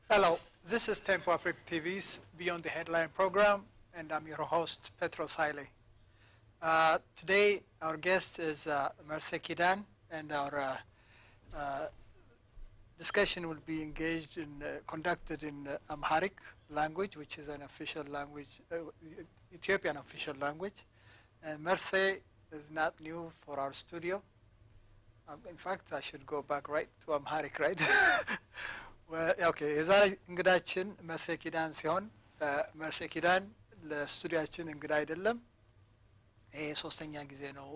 Hello, this is Tempo Africa TV's Beyond the Headline program, and I'm your host, Petros Haile. Uh, today, our guest is uh, Merce Kidan, and our uh, uh, discussion will be engaged in, uh, conducted in uh, Amharic language, which is an official language, uh, Ethiopian official language. And Merce is not new for our studio. Um, in fact, I should go back right to Amharic, right? ኦኬ የዛሬ እንግዳችን መርሴ ኪዳን ሲሆን መርሴ ኪዳን ለስቱዲያችን እንግዳ አይደለም። ይሄ ሶስተኛ ጊዜ ነው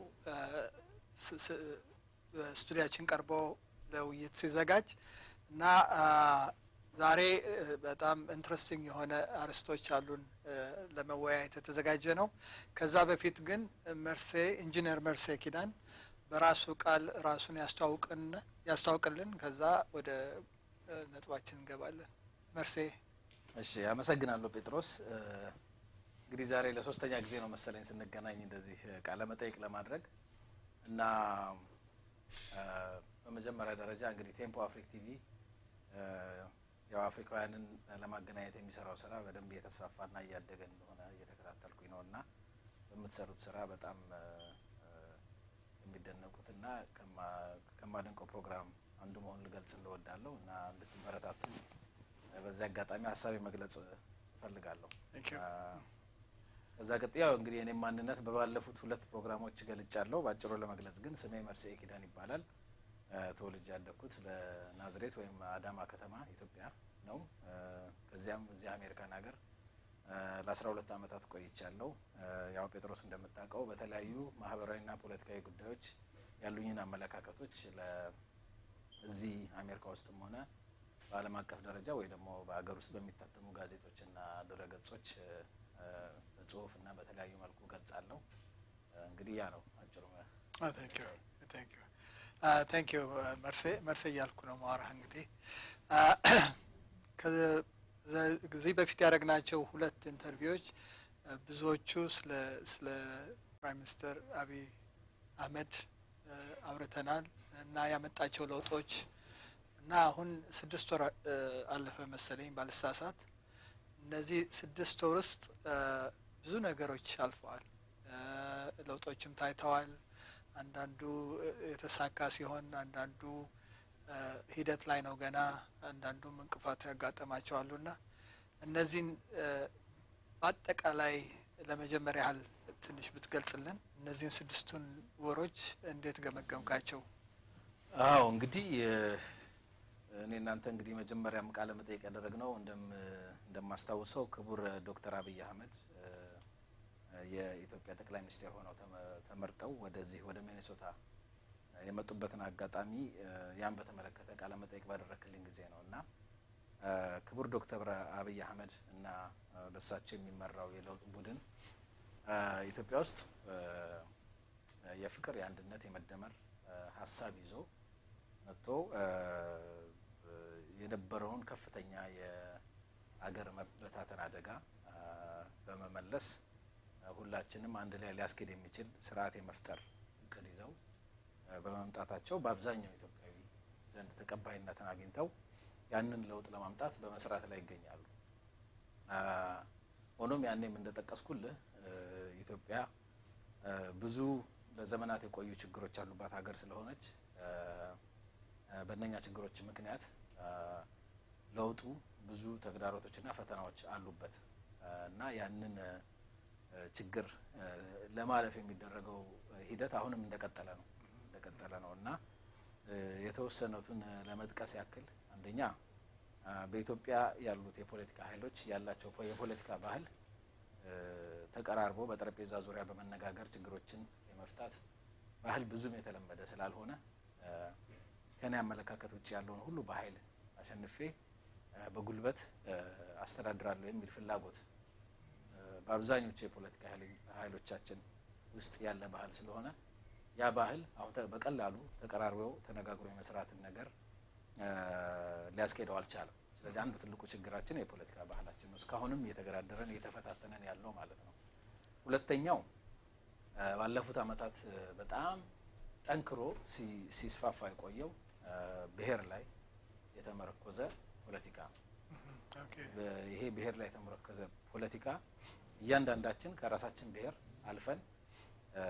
ስቱዲያችን ቀርቦ ለውይይት ሲዘጋጅ እና ዛሬ በጣም ኢንትረስቲንግ የሆነ አርዕስቶች አሉን ለመወያየት የተዘጋጀ ነው። ከዛ በፊት ግን መርሴ ኢንጂነር መርሴ ኪዳን በራሱ ቃል ራሱን ያስተዋውቅልን ከዛ ወደ ነጥባችን እንገባለን። መርሴ። እሺ፣ አመሰግናለሁ ጴጥሮስ። እንግዲህ ዛሬ ለሶስተኛ ጊዜ ነው መሰለኝ ስንገናኝ እንደዚህ ቃለ መጠይቅ ለማድረግ እና በመጀመሪያ ደረጃ እንግዲህ ቴምፖ አፍሪክ ቲቪ ያው አፍሪካውያንን ለማገናኘት የሚሰራው ስራ በደንብ እየተስፋፋና እያደገ እንደሆነ እየተከታተልኩኝ ነው እና በምትሰሩት ስራ በጣም የሚደነቁትና ከማደንቀው ፕሮግራም አንዱ መሆኑን ልገልጽ እንወዳለሁ እና እንድትበረታቱ በዚህ አጋጣሚ ሀሳቤ መግለጽ እፈልጋለሁ። ከዛ ቀጥ ያው እንግዲህ የኔም ማንነት በባለፉት ሁለት ፕሮግራሞች ገልጫለሁ። በአጭሩ ለመግለጽ ግን ስሜ መርሴ ኪዳን ይባላል። ተወልጄ ያደግኩት በናዝሬት ወይም አዳማ ከተማ ኢትዮጵያ ነው። ከዚያም እዚህ አሜሪካን ሀገር ለአስራ ሁለት ዓመታት ቆይቻለሁ። ያው ጴጥሮስ እንደምታውቀው በተለያዩ ማህበራዊና ፖለቲካዊ ጉዳዮች ያሉኝን አመለካከቶች እዚህ አሜሪካ ውስጥም ሆነ በዓለም አቀፍ ደረጃ ወይ ደግሞ በሀገር ውስጥ በሚታተሙ ጋዜጦችና ድረገጾች በጽሁፍ እና በተለያዩ መልኩ ገልጻለሁ። እንግዲህ ያ ነው አጭሩ። ታንክ ዩ መርሴ መርሴ እያልኩ ነው ማዋራህ። እንግዲህ ከዚህ በፊት ያደረግናቸው ሁለት ኢንተርቪዎች ብዙዎቹ ስለ ፕራይም ሚኒስትር አቢይ አህመድ አውርተናል እና ያመጣቸው ለውጦች እና አሁን ስድስት ወር አለፈ መሰለኝ ባልሳሳት። እነዚህ ስድስት ወር ውስጥ ብዙ ነገሮች አልፈዋል፣ ለውጦችም ታይተዋል። አንዳንዱ የተሳካ ሲሆን፣ አንዳንዱ ሂደት ላይ ነው ገና፣ አንዳንዱም እንቅፋት ያጋጠማቸዋሉ እና እነዚህን በአጠቃላይ ለመጀመሪያ ያህል ትንሽ ብትገልጽልን እነዚህን ስድስቱን ወሮች እንዴት ገመገምካቸው? አዎ እንግዲህ እኔ እናንተ እንግዲህ መጀመሪያም ቃለ መጠይቅ ያደረግነው እንደማስታውሰው ክቡር ዶክተር አብይ አህመድ የኢትዮጵያ ጠቅላይ ሚኒስትር ሆነው ተመርጠው ወደዚህ ወደ ሚኔሶታ የመጡበትን አጋጣሚ ያን በተመለከተ ቃለ መጠይቅ ባደረክልኝ ጊዜ ነው እና ክቡር ዶክተር አብይ አህመድ እና በሳቸው የሚመራው የለውጥ ቡድን ኢትዮጵያ ውስጥ የፍቅር፣ የአንድነት፣ የመደመር ሀሳብ ይዞ መጥቶ የነበረውን ከፍተኛ የአገር መበታተን አደጋ በመመለስ ሁላችንም አንድ ላይ ሊያስኬድ የሚችል ስርዓት የመፍጠር እቅድ ይዘው በመምጣታቸው በአብዛኛው ኢትዮጵያዊ ዘንድ ተቀባይነትን አግኝተው ያንን ለውጥ ለማምጣት በመስራት ላይ ይገኛሉ። ሆኖም ያኔም እንደጠቀስኩልህ ኢትዮጵያ ብዙ ለዘመናት የቆዩ ችግሮች ያሉባት ሀገር ስለሆነች በእነኛ ችግሮች ምክንያት ለውጡ ብዙ ተግዳሮቶችና ፈተናዎች አሉበት እና ያንን ችግር ለማለፍ የሚደረገው ሂደት አሁንም እንደቀጠለ ነው እንደቀጠለ ነው እና የተወሰኑትን ለመጥቀስ ያክል አንደኛ በኢትዮጵያ ያሉት የፖለቲካ ኃይሎች ያላቸው የፖለቲካ ባህል ተቀራርቦ በጠረጴዛ ዙሪያ በመነጋገር ችግሮችን የመፍታት ባህል ብዙም የተለመደ ስላልሆነ ከኔ አመለካከት ውጭ ያለውን ሁሉ በኃይል አሸንፌ በጉልበት አስተዳድራለሁ የሚል ፍላጎት በአብዛኞቹ የፖለቲካ ኃይሎቻችን ውስጥ ያለ ባህል ስለሆነ ያ ባህል አሁን በቀላሉ ተቀራርበው ተነጋግሮ የመስራትን ነገር ሊያስኬደው አልቻለም። ስለዚህ አንዱ ትልቁ ችግራችን የፖለቲካ ባህላችን ነው። እስካሁንም እየተገዳደረን እየተፈታተነን ያለው ማለት ነው። ሁለተኛው ባለፉት ዓመታት በጣም ጠንክሮ ሲስፋፋ የቆየው ብሔር ላይ የተመረኮዘ ፖለቲካ ነው። ኦኬ ይሄ ብሔር ላይ የተመረከዘ ፖለቲካ እያንዳንዳችን ከራሳችን ብሔር አልፈን እ፣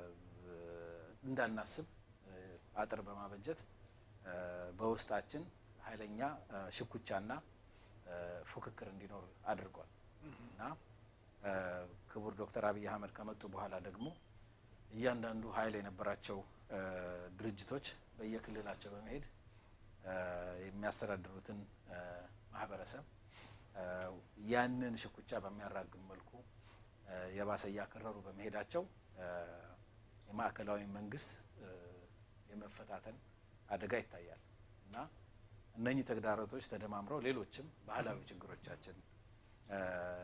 እንዳናስብ እ፣ አጥር በማበጀት እ፣ በውስጣችን ኃይለኛ እ፣ ሽኩቻና እ፣ ፉክክር እንዲኖር አድርጓል እና እ፣ ክቡር ዶክተር አብይ አህመድ ከመጡ በኋላ ደግሞ እያንዳንዱ ኃይል የነበራቸው እ፣ ድርጅቶች በየክልላቸው በመሄድ እ፣ የሚያስተዳድሩትን እ፣ ማህበረሰብ እ፣ ያንን ሽኩቻ በሚያራግም መልኩ እ፣ የባሰ እያከረሩ በመሄዳቸው እ፣ የማዕከላዊ መንግስት እ፣ የመፈታተን አደጋ ይታያል እና እነኚህ ተግዳሮቶች ተደማምረው ሌሎችም ባህላዊ ችግሮቻችን እ፣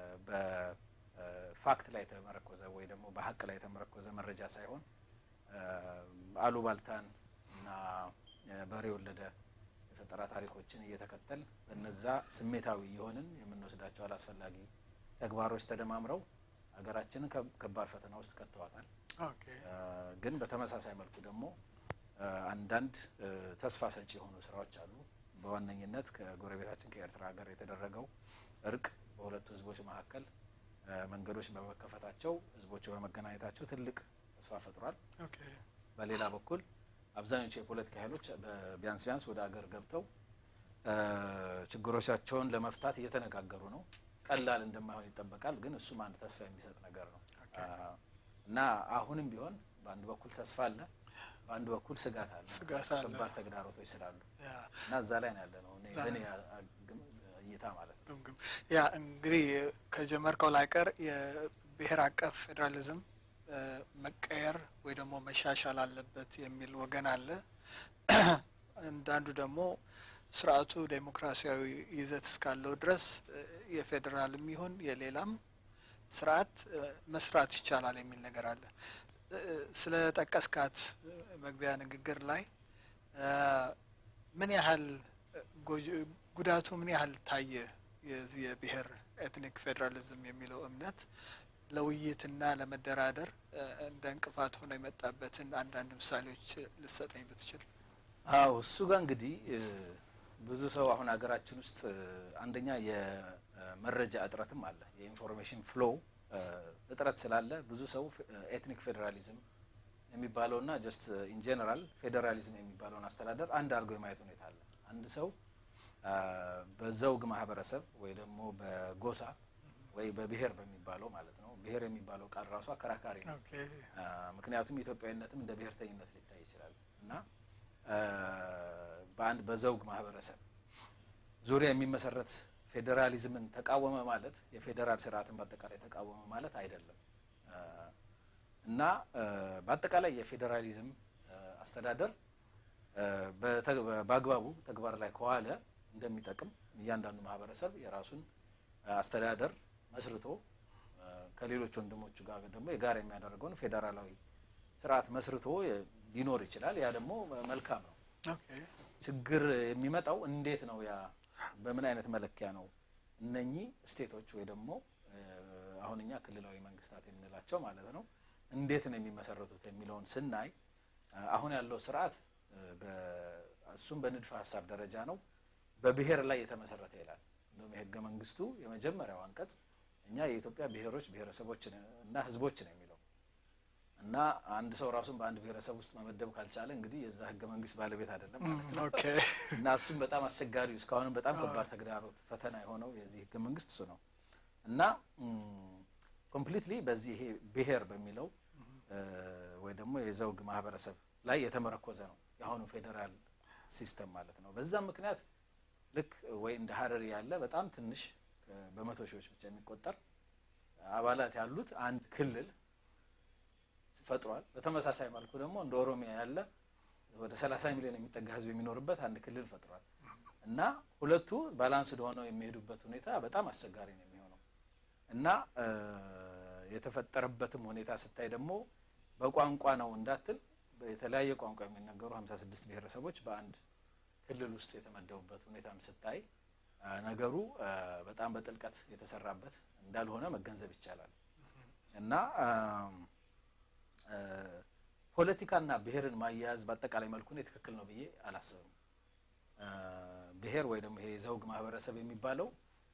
በፋክት ላይ የተመረኮዘ ወይ ደግሞ በሀቅ ላይ የተመረኮዘ መረጃ ሳይሆን እ፣ አሉባልታን እና እ፣ በሬ ወለደ የፈጠራ ታሪኮችን እየተከተል በነዛ ስሜታዊ የሆንን የምንወስዳቸው አላስፈላጊ ተግባሮች ተደማምረው ሀገራችንን ከ- ከባድ ፈተና ውስጥ ከተዋታል። ኦኬ እ፣ ግን በተመሳሳይ መልኩ ደግሞ እ፣ አንዳንድ እ፣ ተስፋ ሰጪ የሆኑ ስራዎች አሉ። በዋነኝነት ከጎረቤታችን ከኤርትራ ጋር የተደረገው እርቅ በሁለቱ ህዝቦች መካከል እ፣ መንገዶች በመከፈታቸው ህዝቦቹ በመገናኘታቸው ትልቅ ተስፋ ፈጥሯል። ኦኬ በሌላ በኩል አብዛኞቹ የፖለቲካ ኃይሎች በ- ቢያንስ ቢያንስ ወደ አገር ገብተው እ፣ ችግሮቻቸውን ለመፍታት እየተነጋገሩ ነው። ቀላል እንደማይሆን ይጠበቃል። ግን እሱም አንድ ተስፋ የሚሰጥ ነገር ነው ኦኬ። አ፣ እና አሁንም ቢሆን በአንድ በኩል ተስፋ አለ፣ በአንድ በኩል ስጋት አለ። ስጋት አለ። ከባድ ተግዳሮቶች ስላሉ ያ እና እዛ ላይ ነው ያለ ነው እኔ እዛ በእኔ ላይ አ- አ- ግም- እይታ ማለት ነው። ግምግም ያ እንግዲህ ከጀመርከው ላይ ቀር የብሔር አቀፍ ፌዴራሊዝም እ፣ መቀየር ወይ ደግሞ መሻሻል አለበት የሚል ወገን አለ። አንዳንዱ ደግሞ ስርዓቱ ዴሞክራሲያዊ ይዘት እስካለው ድረስ እ፣ የፌዴራልም ይሁን የሌላም ስርዓት እ፣ መስራት ይቻላል የሚል ነገር አለ። እ፣ ስለ ጠቀስካት እ፣ መግቢያ ንግግር ላይ እ፣ ምን ያህል እ፣ ጎጂ- ጉዳቱ ምን ያህል ታየ? የዚህ የብሔር ኤትኒክ ፌዴራሊዝም የሚለው እምነት ለውይይትና ለመደራደር እ፣ እንደ እንቅፋት ሆኖ የመጣበትን አንዳንድ ምሳሌዎች ልሰጠኝ ብትችል። አዎ እሱ ጋር እንግዲህ እ፣ ብዙ ሰው አሁን ሀገራችን ውስጥ እ፣ አንደኛ የመረጃ እጥረትም አለ። የኢንፎርሜሽን ፍሎው እጥረት ስላለ ብዙ ሰው ኤትኒክ ፌዴራሊዝም የሚባለውና ጀስት ኢን ጀነራል ፌዴራሊዝም የሚባለውን አስተዳደር አንድ አድርገው የማየት ሁኔታ አለ። አንድ ሰው አ፣ በዘውግ ማህበረሰብ ወይ ደግሞ በጎሳ ወይ በብሔር በሚባለው ማለት ነው። ብሔር የሚባለው ቃል ራሱ አከራካሪ ነው። ኦኬ አ፣ ምክንያቱም ኢትዮጵያዊነትም እንደ ብሔርተኝነት ሊታይ ይችላል እና አ፣ በአንድ በዘውግ ማህበረሰብ ዙሪያ የሚመሰረት ፌዴራሊዝምን ተቃወመ ማለት የፌዴራል ስርዓትን በአጠቃላይ ተቃወመ ማለት አይደለም አ፣ እና አ፣ በአጠቃላይ የፌዴራሊዝም አ፣ አስተዳደር አ፣ በተ- በአግባቡ ተግባር ላይ ከዋለ እንደሚጠቅም እያንዳንዱ ማህበረሰብ የራሱን አ፣ አስተዳደር መስርቶ አ፣ ከሌሎች ወንድሞቹ ጋር ደግሞ የጋራ የሚያደርገውን ፌዴራላዊ ስርዓት መስርቶ የ- ሊኖር ይችላል። ያ ደግሞ መልካም ነው። ኦኬ ችግር የሚመጣው እንዴት ነው? ያ በምን አይነት መለኪያ ነው? እነኚህ ስቴቶች ወይ ደግሞ እ፣ አሁን እኛ ክልላዊ መንግስታት የምንላቸው ማለት ነው እንዴት ነው የሚመሰረቱት የሚለውን ስናይ እ፣ አሁን ያለው ስርዓት እ፣ በ- እሱም በንድፈ ሀሳብ ደረጃ ነው በብሔር ላይ የተመሰረተ ይላል። እንደውም የህገ መንግስቱ የመጀመሪያው አንቀጽ እኛ የኢትዮጵያ ብሔሮች ብሔረሰቦች እና ህዝቦች ነው የሚለው እና አንድ ሰው ራሱን በአንድ ብሔረሰብ ውስጥ መመደብ ካልቻለ እንግዲህ የዛ ህገ መንግስት ባለቤት አይደለም ማለት ነው። ኦኬ እና እሱም በጣም አስቸጋሪው እስካሁንም በጣም ከባድ ተግዳሮት ፈተና የሆነው የዚህ ህገ መንግስት እሱ ነው እና ኮምፕሊትሊ በዚህ ይሄ ብሔር በሚለው እ፣ ወይ ደግሞ የዘውግ ማህበረሰብ ላይ የተመረኮዘ ነው የአሁኑ ፌዴራል ሲስተም ማለት ነው። በዛም ምክንያት ልክ ወይ እንደ ሀረሪ ያለ በጣም ትንሽ እ፣ በመቶ ሺዎች ብቻ የሚቆጠር አባላት ያሉት አንድ ክልል ፈጥሯል። በተመሳሳይ መልኩ ደግሞ እንደ ኦሮሚያ ያለ ወደ 30 ሚሊዮን የሚጠጋ ህዝብ የሚኖርበት አንድ ክልል ፈጥሯል እና ሁለቱ ባላንስድ ሆነው የሚሄዱበት ሁኔታ በጣም አስቸጋሪ ነው የሚሆነው እና እ፣ የተፈጠረበትም ሁኔታ ስታይ ደግሞ በቋንቋ ነው እንዳትል የተለያየ ቋንቋ የሚናገሩ 56 ብሔረሰቦች በአንድ ክልል ውስጥ የተመደቡበት ሁኔታም ስታይ አ፣ ነገሩ አ፣ በጣም በጥልቀት የተሰራበት እንዳልሆነ መገንዘብ ይቻላል እና አም፣ አ፣ ፖለቲካና ብሔርን ማያያዝ በአጠቃላይ መልኩ እኔ ትክክል ነው ብዬ አላስብም። አ፣ ብሔር ወይ ደግሞ ይሄ ዘውግ ማህበረሰብ የሚባለው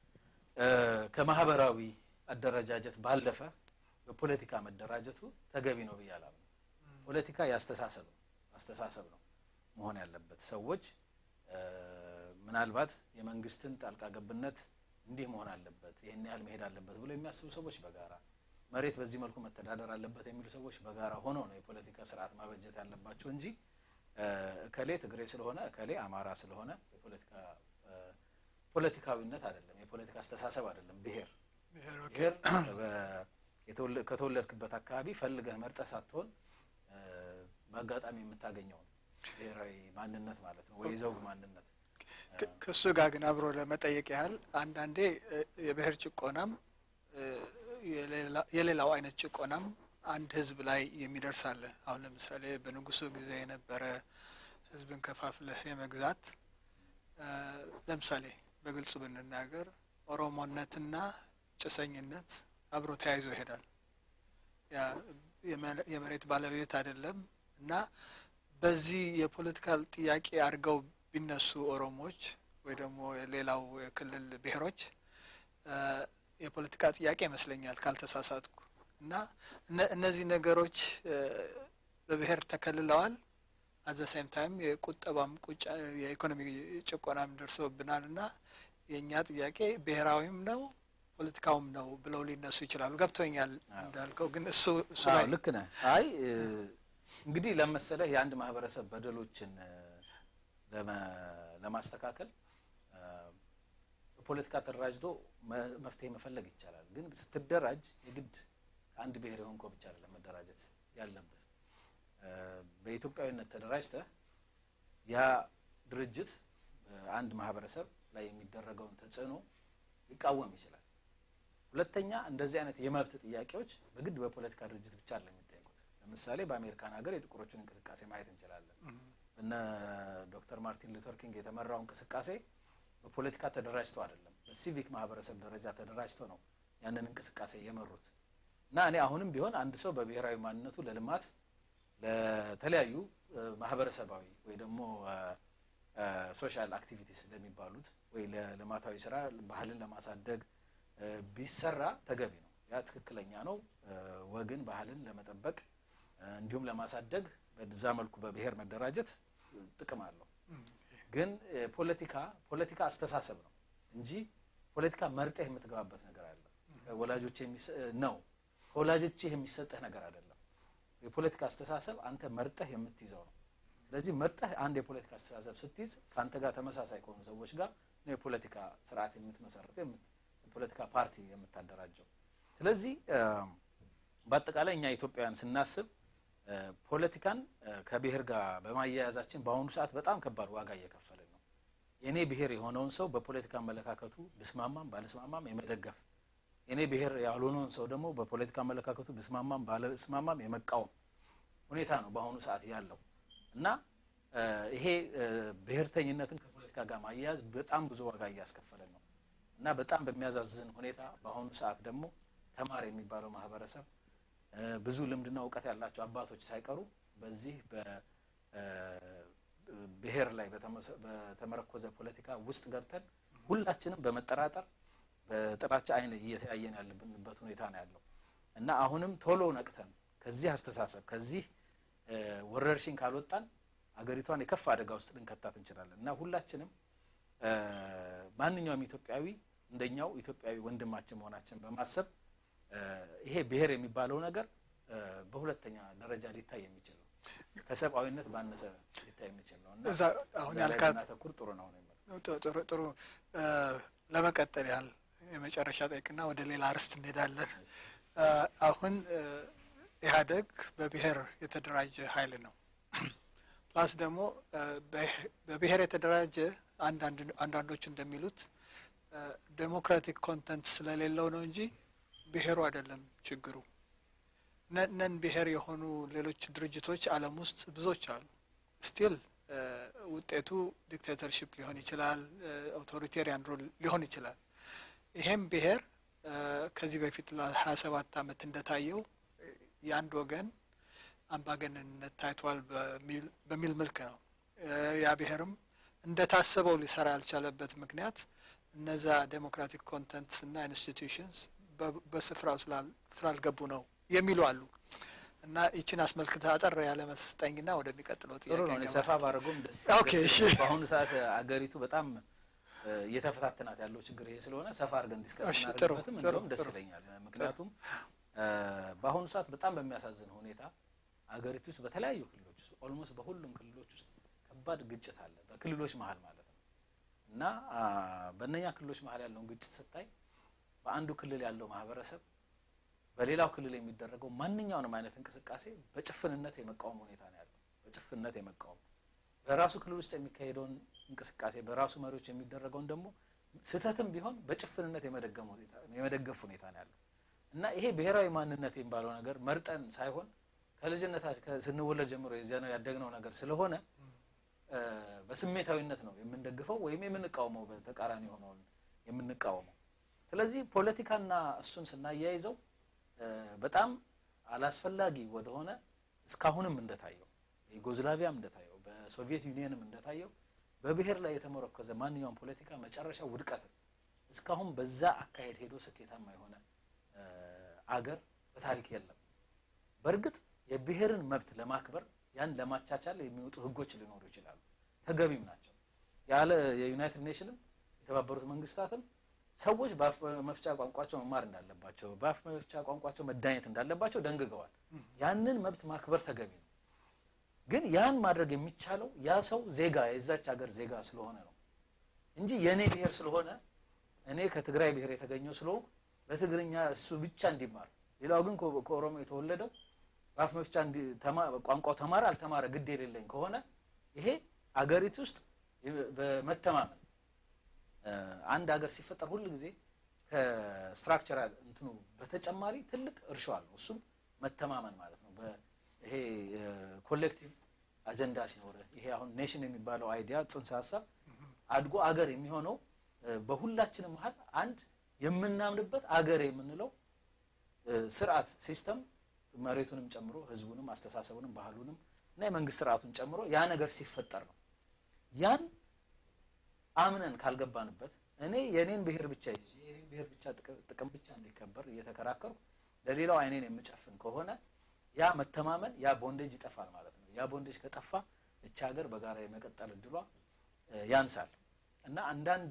ከማህበራዊ አደረጃጀት ባለፈ በፖለቲካ መደራጀቱ ተገቢ ነው ብዬ አላምንም። ፖለቲካ ያስተሳሰብ ነው አስተሳሰብ ነው መሆን ያለበት። ሰዎች ምናልባት የመንግስትን ጣልቃ ገብነት እንዲህ መሆን አለበት፣ ይህን ያህል መሄድ አለበት ብሎ የሚያስቡ ሰዎች በጋራ መሬት በዚህ መልኩ መተዳደር አለበት የሚሉ ሰዎች በጋራ ሆነው ነው የፖለቲካ ስርዓት ማበጀት ያለባቸው እንጂ እከሌ ትግሬ ስለሆነ እከሌ አማራ ስለሆነ የፖለቲካ ፖለቲካዊነት አይደለም፣ የፖለቲካ አስተሳሰብ አይደለም። ብሔር ብሔር ከተወለድክበት አካባቢ ፈልገህ መርጠህ ሳትሆን በአጋጣሚ የምታገኘው ነው ብሔራዊ ማንነት ማለት ነው፣ ወይ ዘውግ ማንነት። ከእሱ ጋር ግን አብሮ ለመጠየቅ ያህል አንዳንዴ የብሔር ጭቆናም የሌላው አይነት ጭቆናም አንድ ህዝብ ላይ የሚደርስ አለ። አሁን ለምሳሌ በንጉሱ ጊዜ የነበረ ህዝብን ከፋፍለህ የመግዛት ለምሳሌ በግልጹ ብንናገር ኦሮሞነትና ጭሰኝነት አብሮ ተያይዞ ይሄዳል። የመሬት ባለቤት አይደለም እና በዚህ የፖለቲካል ጥያቄ አድርገው ቢነሱ ኦሮሞዎች ወይ ደግሞ ሌላው የክልል ብሔሮች የፖለቲካ ጥያቄ ይመስለኛል ካልተሳሳትኩ እና እነዚህ ነገሮች በብሔር ተከልለዋል። አዘ ሳይም ታይም የቁጠባም ቁጫ የኢኮኖሚ ጭቆናም ደርሶብናል እና የእኛ ጥያቄ ብሔራዊም ነው ፖለቲካውም ነው ብለው ሊነሱ ይችላሉ። ገብቶኛል እንዳልከው ግን እሱ እሱ ላይ ልክ ነህ። አይ እንግዲህ ለመሰለህ የአንድ ማህበረሰብ በደሎችን ለማስተካከል በፖለቲካ ተደራጅቶ መፍትሄ መፈለግ ይቻላል። ግን ስትደራጅ የግድ ከአንድ ብሔር የሆንከው ብቻ አይደለም መደራጀት ያለብህ። በኢትዮጵያዊነት ተደራጅተህ ያ ድርጅት አንድ ማህበረሰብ ላይ የሚደረገውን ተጽዕኖ ሊቃወም ይችላል። ሁለተኛ እንደዚህ አይነት የመብት ጥያቄዎች በግድ በፖለቲካ ድርጅት ብቻ አይደለም የሚጠየቁት። ለምሳሌ በአሜሪካን ሀገር የጥቁሮችን እንቅስቃሴ ማየት እንችላለን። እነ ዶክተር ማርቲን ሉተር ኪንግ የተመራው እንቅስቃሴ በፖለቲካ ተደራጅተው አይደለም፣ በሲቪክ ማህበረሰብ ደረጃ ተደራጅተው ነው ያንን እንቅስቃሴ የመሩት እና እኔ አሁንም ቢሆን አንድ ሰው በብሔራዊ ማንነቱ ለልማት ለተለያዩ ማህበረሰባዊ ወይ ደግሞ ሶሻል አክቲቪቲስ ለሚባሉት ወይ ለልማታዊ ስራ ባህልን ለማሳደግ ቢሰራ ተገቢ ነው። ያ ትክክለኛ ነው። ወግን ባህልን ለመጠበቅ እንዲሁም ለማሳደግ በዛ መልኩ በብሔር መደራጀት ጥቅም አለው። ግን ፖለቲካ ፖለቲካ አስተሳሰብ ነው እንጂ ፖለቲካ መርጠህ የምትገባበት ነገር አለ ወላጆች ነው ከወላጆችህ የሚሰጥህ ነገር አይደለም። የፖለቲካ አስተሳሰብ አንተ መርጠህ የምትይዘው ነው። ስለዚህ መርጠህ አንድ የፖለቲካ አስተሳሰብ ስትይዝ ከአንተ ጋር ተመሳሳይ ከሆኑ ሰዎች ጋር ነው የፖለቲካ ስርዓት የምትመሰርተው የፖለቲካ ፓርቲ የምታደራጀው። ስለዚህ በአጠቃላይ እኛ ኢትዮጵያውያን ስናስብ ፖለቲካን ከብሔር ጋር በማያያዛችን በአሁኑ ሰዓት በጣም ከባድ ዋጋ እየከፈልን ነው። የእኔ ብሔር የሆነውን ሰው በፖለቲካ አመለካከቱ ብስማማም ባልስማማም የመደገፍ የእኔ ብሔር ያልሆነውን ሰው ደግሞ በፖለቲካ አመለካከቱ ብስማማም ባልስማማም የመቃወም ሁኔታ ነው በአሁኑ ሰዓት ያለው እና ይሄ ብሔርተኝነትን ከፖለቲካ ጋር ማያያዝ በጣም ብዙ ዋጋ እያስከፈለን ነው እና በጣም በሚያዛዝን ሁኔታ በአሁኑ ሰዓት ደግሞ ተማሪ የሚባለው ማህበረሰብ ብዙ ልምድና እውቀት ያላቸው አባቶች ሳይቀሩ በዚህ በብሔር ላይ በተመረኮዘ ፖለቲካ ውስጥ ገብተን ሁላችንም በመጠራጠር በጥላቻ አይን እየተያየን ያለብንበት ሁኔታ ነው ያለው እና አሁንም ቶሎ ነቅተን ከዚህ አስተሳሰብ ከዚህ ወረርሽኝ ካልወጣን አገሪቷን የከፋ አደጋ ውስጥ ልንከታት እንችላለን እና ሁላችንም ማንኛውም ኢትዮጵያዊ እንደኛው ኢትዮጵያዊ ወንድማችን መሆናችን በማሰብ ይሄ ብሔር የሚባለው ነገር በሁለተኛ ደረጃ ሊታይ የሚችል ነው። ከሰብአዊነት ባነሰ ሊታይ የሚችል ነው እና እዛ አሁን ያልካት ተኩር ጥሩ ነው ነው ጥሩ ጥሩ ለመቀጠል ያህል የመጨረሻ ጠይቅና ወደ ሌላ ርዕስ እንሄዳለን። አሁን ኢህአዴግ በብሔር የተደራጀ ኃይል ነው። ፕላስ ደግሞ በብሔር የተደራጀ አንዳንዶቹ እንደሚሉት ዴሞክራቲክ ኮንተንት ስለሌለው ነው እንጂ ብሔሩ አይደለም ችግሩ። ነን ብሔር የሆኑ ሌሎች ድርጅቶች ዓለም ውስጥ ብዙዎች አሉ። ስቲል ውጤቱ ዲክቴተርሽፕ ሊሆን ይችላል፣ አውቶሪቴሪያን ሩል ሊሆን ይችላል። ይሄም ብሔር ከዚህ በፊት ለሀያ ሰባት ዓመት እንደታየው የአንድ ወገን አምባገነንነት ታይቷል በሚል መልክ ነው። ያ ብሔርም እንደታሰበው ሊሰራ ያልቻለበት ምክንያት እነዛ ዴሞክራቲክ ኮንተንት እና ኢንስቲትዩሽንስ በስፍራው ስላልገቡ ነው የሚሉ አሉ። እና ይችን አስመልክተ አጠር ያለ መልስ ስጠኝና ወደሚቀጥለው ጥሩ ጥያቄ ነው። እኔ እንገባለን። ሰፋ ባደረገውም ደስ ኦኬ፣ ደስ እሺ። ይለኛል። በአሁኑ ሰዓት አገሪቱ በጣም እ፣ እየተፈታተናት ያለው ችግር ይሄ ስለሆነ ሰፋ አድርገን ዲስከስ እሺ፣ ጥሩ፣ እናደርግበትም ጥሩ፣ እንደውም ደስ ጥሩ። ይለኛል። ምክንያቱም እ፣ በአሁኑ ሰዓት በጣም በሚያሳዝን ሁኔታ አገሪቱ ውስጥ በተለያዩ ክልሎች ውስጥ ኦልሞስት በሁሉም ክልሎች ውስጥ ከባድ ግጭት አለ፣ በክልሎች መሀል ማለት ነው። እና አ፣ በእነኛ ክልሎች መሀል ያለውን ግጭት ስታይ በአንዱ ክልል ያለው ማህበረሰብ በሌላው ክልል የሚደረገው ማንኛውንም አይነት እንቅስቃሴ በጭፍንነት የመቃወም ሁኔታ ነው ያለው። በጭፍንነት የመቃወም በራሱ ክልል ውስጥ የሚካሄደውን እንቅስቃሴ በራሱ መሪዎች የሚደረገውን ደግሞ ስህተትም ቢሆን በጭፍንነት የመደገም ሁኔታ የመደገፍ ሁኔታ ነው ያለው እና ይሄ ብሔራዊ ማንነት የሚባለው ነገር መርጠን ሳይሆን ከልጅነታችን ከ- ስንወለድ ጀምሮ የዚያ ያደግነው ነገር ስለሆነ እ፣ በስሜታዊነት ነው የምንደግፈው ወይም የምንቃወመው በተቃራኒ የሆነውን የምንቃወመው። ስለዚህ ፖለቲካና እሱን ስናያይዘው እ፣ በጣም አላስፈላጊ ወደሆነ እስካሁንም እንደታየው ዩጎዝላቪያም እንደታየው በሶቪየት ዩኒየንም እንደታየው በብሔር ላይ የተመረኮዘ ማንኛውም ፖለቲካ መጨረሻ ውድቀት ነው። እስካሁን በዛ አካሄድ ሄዶ ስኬታማ የሆነ እ፣ አገር በታሪክ የለም። በእርግጥ የብሔርን መብት ለማክበር ያን ለማቻቻል የሚወጡ ህጎች ሊኖሩ ይችላሉ፣ ተገቢም ናቸው። ያለ የዩናይትድ ኔሽንም የተባበሩት መንግስታትም ሰዎች በአፍ መፍቻ ቋንቋቸው መማር እንዳለባቸው በአፍ መፍቻ ቋንቋቸው መዳኘት እንዳለባቸው ደንግገዋል። ያንን መብት ማክበር ተገቢ ነው። ግን ያን ማድረግ የሚቻለው ያ ሰው ዜጋ የዛች ሀገር ዜጋ ስለሆነ ነው እንጂ የእኔ ብሔር ስለሆነ እኔ ከትግራይ ብሔር የተገኘው ስለሆንኩ በትግርኛ እሱ ብቻ እንዲማር ሌላው ግን ከ- ከኦሮሞ የተወለደው በአፍ መፍቻ እንዲ- ተማ- ቋንቋው ተማረ አልተማረ ግድ የሌለኝ ከሆነ ይሄ አገሪቱ ውስጥ የ- በመተማመን እ፣ አንድ ሀገር ሲፈጠር ሁል ጊዜ ከስትራክቸራል እንትኑ በተጨማሪ ትልቅ እርሾ አለው። እሱም መተማመን ማለት ነው። በ- ይሄ ኮሌክቲቭ አጀንዳ ሲኖር ይሄ አሁን ኔሽን የሚባለው አይዲያ ጽንሰ ሀሳብ አድጎ አገር የሚሆነው እ፣ በሁላችንም መሀል አንድ የምናምንበት አገር የምንለው እ፣ ስርዓት ሲስተም መሬቱንም ጨምሮ ህዝቡንም አስተሳሰቡንም ባህሉንም እና የመንግስት ስርዓቱን ጨምሮ ያ ነገር ሲፈጠር ነው ያን አምነን ካልገባንበት እኔ የኔን ብሔር ብቻ ይዤ የኔን ብሔር ብቻ ጥቅ- ጥቅም ብቻ እንዲከበር እየተከራከሩ ለሌላው አይኔን የምጨፍን ከሆነ ያ መተማመን ያ ቦንዴጅ ይጠፋል ማለት ነው። ያ ቦንዴጅ ከጠፋ እች ሀገር በጋራ የመቀጠል እድሏ እ፣ ያንሳል እና አንዳንድ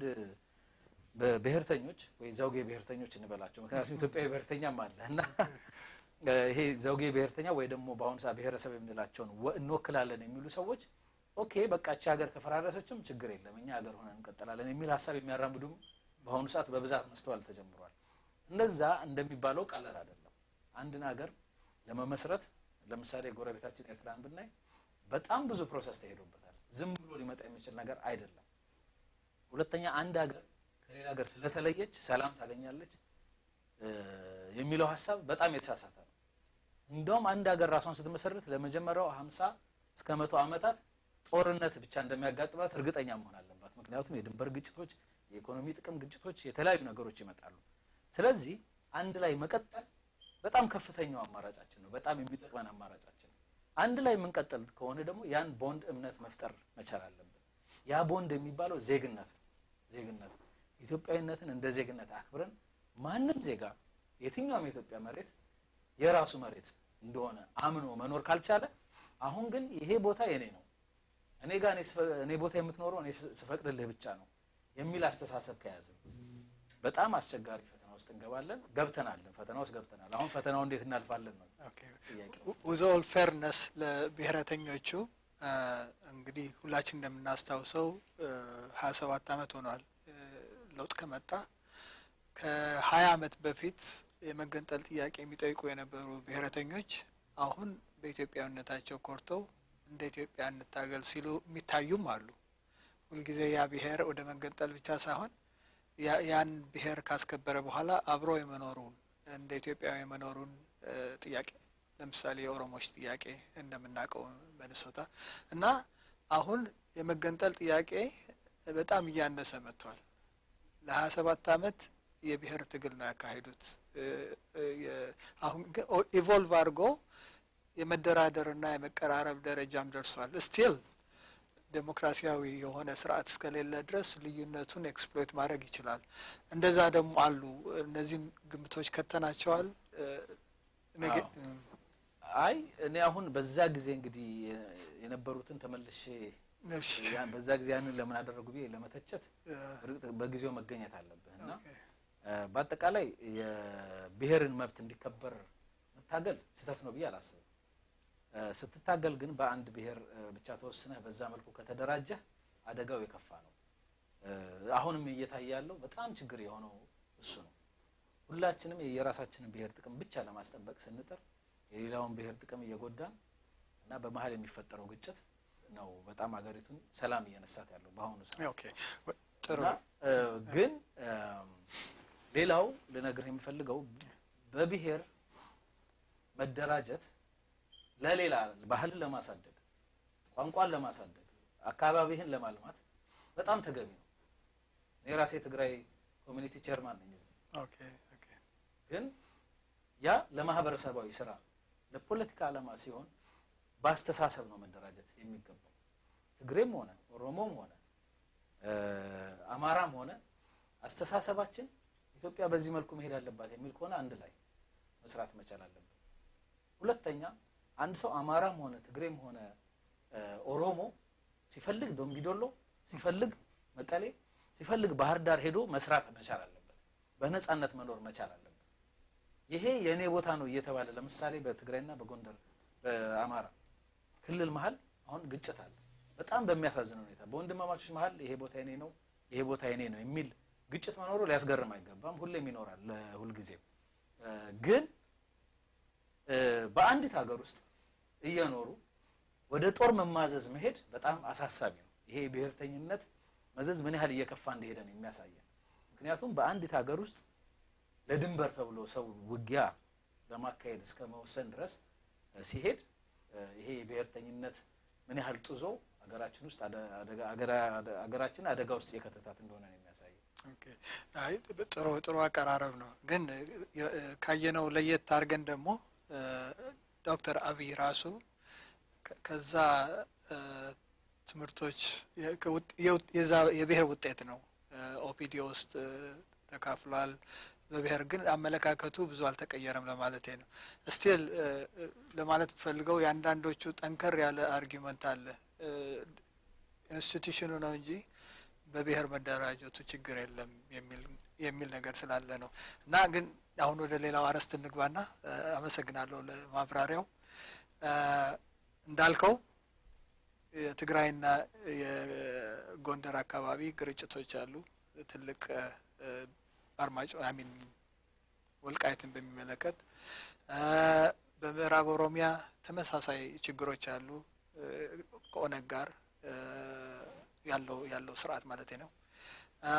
በብሔርተኞች ወይ ዘውጌ ብሔርተኞች እንበላቸው፣ ምክንያቱም ኢትዮጵያዊ ብሔርተኛም አለ እና እ፣ ይሄ ዘውጌ ብሔርተኛ ወይ ደግሞ በአሁኑ ሰዓት ብሔረሰብ የምንላቸውን ወ- እንወክላለን የሚሉ ሰዎች ኦኬ በቃ እቺ ሀገር ከፈራረሰችም ችግር የለም እኛ ሀገር ሆነን እንቀጥላለን የሚል ሀሳብ የሚያራምዱም በአሁኑ ሰዓት በብዛት መስተዋል ተጀምሯል። እንደዛ እንደሚባለው ቀላል አይደለም። አንድን ሀገር ለመመስረት ለምሳሌ ጎረቤታችን ኤርትራን ብናይ በጣም ብዙ ፕሮሰስ ተሄዶበታል። ዝም ብሎ ሊመጣ የሚችል ነገር አይደለም። ሁለተኛ አንድ ሀገር ከሌላ ሀገር ስለተለየች ሰላም ታገኛለች እ፣ የሚለው ሀሳብ በጣም የተሳሳተ ነው። እንደውም አንድ ሀገር ራሷን ስትመሰርት ለመጀመሪያው ሀምሳ እስከ መቶ ዓመታት ጦርነት ብቻ እንደሚያጋጥማት እርግጠኛ መሆን አለባት። ምክንያቱም የድንበር ግጭቶች፣ የኢኮኖሚ ጥቅም ግጭቶች፣ የተለያዩ ነገሮች ይመጣሉ። ስለዚህ አንድ ላይ መቀጠል በጣም ከፍተኛው አማራጫችን ነው። በጣም የሚጠቅመን አማራጫችን ነው። አንድ ላይ የምንቀጥል ከሆነ ደግሞ ያን ቦንድ እምነት መፍጠር መቻል አለብን። ያ ቦንድ የሚባለው ዜግነት ነው። ዜግነት ኢትዮጵያዊነትን እንደ ዜግነት አክብረን ማንም ዜጋ የትኛውም የኢትዮጵያ መሬት የራሱ መሬት እንደሆነ አምኖ መኖር ካልቻለ አሁን ግን ይሄ ቦታ የኔ ነው እኔ ጋር እኔ ስፈ- እኔ ቦታ የምትኖረው እኔ ስፈቅድልህ ብቻ ነው የሚል አስተሳሰብ ከያዘ በጣም አስቸጋሪ ፈተና ውስጥ እንገባለን። ገብተናልን፣ ፈተና ውስጥ ገብተናል። አሁን ፈተናው እንዴት እናልፋለን ነው ጥያቄው። ዊዝ ኦል ፌርነስ ለብሔረተኞቹ አ፣ እንግዲህ ሁላችን እንደምናስታውሰው ሀያ ሰባት አመት ሆኗል እ፣ ለውጥ ከመጣ ከሀያ አመት በፊት የመገንጠል ጥያቄ የሚጠይቁ የነበሩ ብሔረተኞች አሁን በኢትዮጵያዊነታቸው ኮርተው እንደ ኢትዮጵያ እንታገል ሲሉ የሚታዩም አሉ። ሁልጊዜ ያ ብሔር ወደ መገንጠል ብቻ ሳይሆን ያ- ያን ብሔር ካስከበረ በኋላ አብሮ የመኖሩን እንደ ኢትዮጵያዊ የመኖሩን እ፣ ጥያቄ ለምሳሌ የኦሮሞዎች ጥያቄ እንደምናውቀው ሚኒሶታ እና አሁን የመገንጠል ጥያቄ በጣም እያነሰ መጥቷል። ለሀያ ሰባት አመት የብሔር ትግል ነው ያካሄዱት። እ፣ እ፣ የ- አሁን ግን ኢቮልቭ አድርጎ የመደራደርና የመቀራረብ ደረጃም ደርሷል። ስቲል ዴሞክራሲያዊ የሆነ ስርዓት እስከሌለ ድረስ ልዩነቱን ኤክስፕሎይት ማድረግ ይችላል። እንደዛ ደግሞ አሉ። እነዚህን ግምቶች ከተናቸዋል። እ፣ ነገ- አዎ። አይ እኔ አሁን በዛ ጊዜ እንግዲህ የነበሩትን ተመልሼ እሺ፣ ያን- በዛ ጊዜ ያንን ለምን አደረጉ ብዬ ለመተቸት እ፣ እርግጥ በጊዜው መገኘት አለብህ እና ኦኬ፣ እ፣ በአጠቃላይ የብሔርን መብት እንዲከበር መታገል ስህተት ነው ብዬ አላስብም። እ፣ ስትታገል ግን በአንድ ብሔር እ፣ ብቻ ተወስነህ በዛ መልኩ ከተደራጀህ አደጋው የከፋ ነው። እ፣ አሁንም እየታየ ያለው በጣም ችግር የሆነው እሱ ነው። ሁላችንም የራሳችንን ብሔር ጥቅም ብቻ ለማስጠበቅ ስንጥር የሌላውን ብሔር ጥቅም እየጎዳን እና በመሀል የሚፈጠረው ግጭት ነው በጣም ሀገሪቱን ሰላም እየነሳት ያለው በአሁኑ ሰዓት። ኦኬ፣ ወ- ጥሩ እና እ፣ ግን እም፣ ሌላው ልነግርህ የምፈልገው በብሔር መደራጀት ለሌላ ባህልን ለማሳደግ ቋንቋን ለማሳደግ አካባቢህን ለማልማት በጣም ተገቢ ነው። እኔ ራሴ ትግራይ ኮሚኒቲ ቼርማን ነኝ እዚህ። ኦኬ፣ ኦኬ፣ ግን ያ ለማህበረሰባዊ ስራ ለፖለቲካ ዓላማ ሲሆን በአስተሳሰብ ነው መደራጀት የሚገባው። ትግሬም ሆነ ኦሮሞም ሆነ እ፣ አማራም ሆነ አስተሳሰባችን ኢትዮጵያ በዚህ መልኩ መሄድ አለባት የሚል ከሆነ አንድ ላይ መስራት መቻል አለብን። ሁለተኛ አንድ ሰው አማራም ሆነ ትግሬም ሆነ እ፣ ኦሮሞ ሲፈልግ ዶምቢዶሎ፣ ሲፈልግ መቀሌ፣ ሲፈልግ ባህር ዳር ሄዶ መስራት መቻል አለበት። በነጻነት መኖር መቻል አለበት። ይሄ የእኔ ቦታ ነው እየተባለ ለምሳሌ በትግራይና በጎንደር በአማራ ክልል መሀል አሁን ግጭት አለ። በጣም በሚያሳዝን ሁኔታ በወንድማማቾች መሀል ይሄ ቦታ የኔ ነው ይሄ ቦታ የኔ ነው የሚል ግጭት መኖሩ ሊያስገርም አይገባም። ሁሌም ይኖራል ለሁልጊዜው እ፣ ግን እ፣ በአንዲት ሀገር ውስጥ እየኖሩ ወደ ጦር መማዘዝ መሄድ በጣም አሳሳቢ ነው። ይሄ የብሔርተኝነት መዘዝ ምን ያህል እየከፋ እንደሄደ ነው የሚያሳየን። ምክንያቱም በአንዲት ሀገር ውስጥ ለድንበር ተብሎ ሰው ውጊያ ለማካሄድ እስከ መወሰን ድረስ እ፣ ሲሄድ እ፣ ይሄ የብሔርተኝነት ምን ያህል ጡዞ ሀገራችን ውስጥ አደ- አደጋ- አገራ- አደ- ሀገራችን አደጋ ውስጥ የከተታት እንደሆነ ነው የሚያሳየው። ኦኬ። አይ ጥሩ ጥሩ አቀራረብ ነው። ግን የ- ካየነው ለየት አድርገን ደግሞ እ፣ ዶክተር አብይ ራሱ ከ- ከዛ እ፣ ትምህርቶች የ- ከውጥ- የውጥ- የዛ የብሔር ውጤት ነው። ኦፒዲዮ ውስጥ እ፣ ተካፍሏል። በብሔር ግን አመለካከቱ ብዙ አልተቀየረም ለማለት ነው። ስቲል ለማለት ፈልገው የአንዳንዶቹ ጠንከር ያለ አርጊመንት አለ እ፣ ኢንስቲቱሽኑ ነው እንጂ በብሔር መደራጀቱ ችግር የለም የሚል የሚል ነገር ስላለ ነው። እና ግን አሁን ወደ ሌላው አርዕስት እንግባና እ፣ አመሰግናለሁ ለማብራሪያው። እ፣ እንዳልከው የትግራይና የጎንደር አካባቢ ግጭቶች አሉ። ትልቅ እ፣ አርማጭ አሚን ወልቃይትን በሚመለከት እ፣ በምዕራብ ኦሮሚያ ተመሳሳይ ችግሮች አሉ እ፣ ከኦነግ ጋር እ፣ ያለው ያለው ስርዓት ማለት ነው። እ፣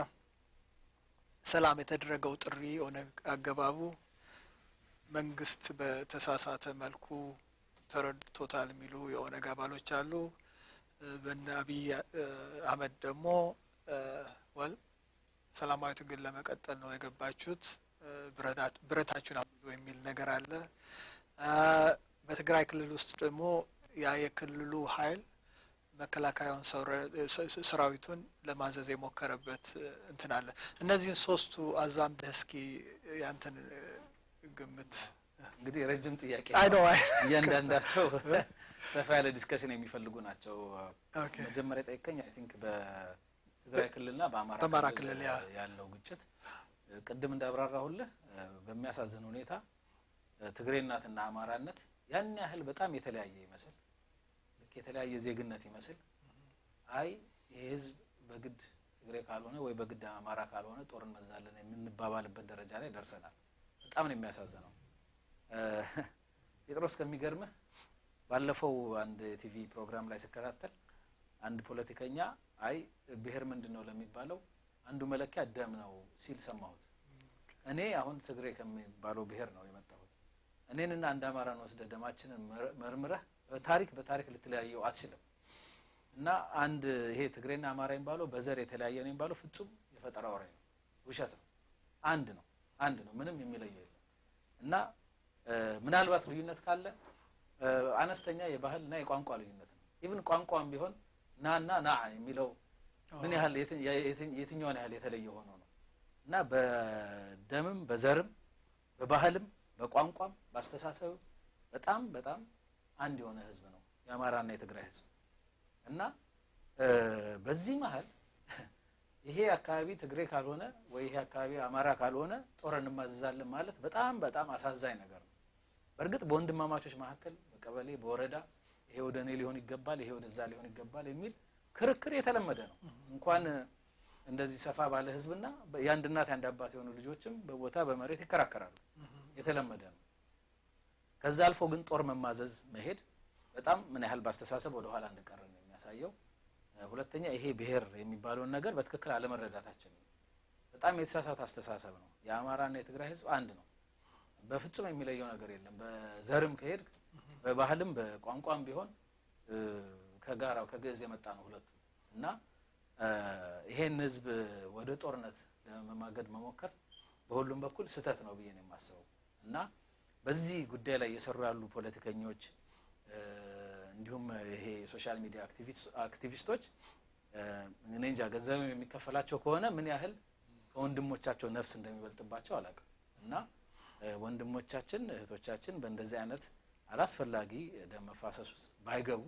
ሰላም የተደረገው ጥሪ ኦነግ አገባቡ መንግስት በተሳሳተ መልኩ ተረድቶታል የሚሉ የኦነግ አባሎች አሉ። እ፣ በነ አብይ እ፣ አህመድ ደግሞ እ፣ ወል ሰላማዊ ትግል ለመቀጠል ነው የገባችሁት እ፣ ብረታ- ብረታችሁን አብሉ የሚል ነገር አለ። እ፣ በትግራይ ክልል ውስጥ ደግሞ ያ የክልሉ ኃይል መከላከያውን ሰውረ- ስ- ስ- ሰራዊቱን ለማዘዝ የሞከረበት እ፣ እንትን አለ። እነዚህን ሶስቱ አዛምደህ እስኪ ያንተን እ፣ ግምት እንግዲህ ረጅም ጥያቄ አይ ነው። ነው አይ እያንዳንዳቸው ሰፋ ያለ ዲስከሽን የሚፈልጉ ናቸው። ኦኬ መጀመሪያ ጠይቀኝ አይ ቲንክ በትግራይ ክልልና በአማራ በአማራ ክልል ያ ያለው ግጭት ቅድም እንዳብራራሁልህ እ፣ በሚያሳዝን ሁኔታ እ፣ ትግሬናትና አማራነት ያን ያህል በጣም የተለያየ ይመስል ልክ የተለያየ ዜግነት ይመስል አይ ይህ ህዝብ በግድ ትግሬ ካልሆነ ወይ በግድ አማራ ካልሆነ ጦር እንመዛለን የምንባባልበት ደረጃ ላይ ደርሰናል። በጣም ነው የሚያሳዝነው። እ፣ ጴጥሮስ ከሚገርምህ ባለፈው አንድ የቲቪ ፕሮግራም ላይ ስከታተል አንድ ፖለቲከኛ አይ ብሔር ምንድን ነው ለሚባለው አንዱ መለኪያ ደም ነው ሲል ሰማሁት። እኔ አሁን ትግሬ ከሚባለው ብሔር ነው የመጣሁት። እኔንና አንድ አማራን ወስደ ደማችንን መር- መርምረህ በታሪክ በታሪክ ልትለያየው አትችልም። እና አንድ ይሄ ትግሬና አማራ የሚባለው በዘር የተለያየ ነው የሚባለው ፍጹም የፈጠራ ወሬ ነው፣ ውሸት ነው። አንድ ነው፣ አንድ ነው፣ ምንም የሚለየው የለም። እና እ፣ ምናልባት ልዩነት ካለ እ፣ አነስተኛ የባህል እና የቋንቋ ልዩነት ነው። ኢቭን ቋንቋም ቢሆን ናና ና የሚለው ምን ያህል የትኛውን ያህል የተለየ ሆኖ ነው እና በደምም በዘርም በባህልም በቋንቋም በአስተሳሰብ በጣም በጣም አንድ የሆነ ህዝብ ነው የአማራና የትግራይ ህዝብ እና በዚህ መሀል ይሄ አካባቢ ትግሬ ካልሆነ ወይ ይሄ አካባቢ አማራ ካልሆነ ጦር እንማዘዛለን ማለት በጣም በጣም አሳዛኝ ነገር ነው። በእርግጥ በወንድማማቾች መካከል በቀበሌ በወረዳ ይሄ ወደ እኔ ሊሆን ይገባል፣ ይሄ ወደዛ ሊሆን ይገባል የሚል ክርክር የተለመደ ነው። እንኳን እንደዚህ ሰፋ ባለ ህዝብና የአንድ እናት የአንድ አባት የሆኑ ልጆችም በቦታ በመሬት ይከራከራሉ። የተለመደ ነው። ከዛ አልፎ ግን ጦር መማዘዝ መሄድ በጣም ምን ያህል በአስተሳሰብ ወደ ኋላ እንደቀረ ነው የሚያሳየው። ሁለተኛ ይሄ ብሔር የሚባለውን ነገር በትክክል አለመረዳታችን ነው። በጣም የተሳሳተ አስተሳሰብ ነው። የአማራና የትግራይ ህዝብ አንድ ነው። በፍጹም የሚለየው ነገር የለም። በዘርም ከሄድ በባህልም በቋንቋም ቢሆን ከጋራው ከግዕዝ የመጣ ነው ሁለቱ እና ይሄን ህዝብ ወደ ጦርነት ለመማገድ መሞከር በሁሉም በኩል ስህተት ነው ብዬ ነው የማስበው እና በዚህ ጉዳይ ላይ እየሰሩ ያሉ ፖለቲከኞች እንዲሁም ይሄ የሶሻል ሚዲያ አክቲቪስቶች እኔ እንጃ ገንዘብ የሚከፈላቸው ከሆነ ምን ያህል ከወንድሞቻቸው ነፍስ እንደሚበልጥባቸው አላውቅም እና ወንድሞቻችን እህቶቻችን በእንደዚህ አይነት አላስፈላጊ ደም መፋሰስ ውስጥ ባይገቡ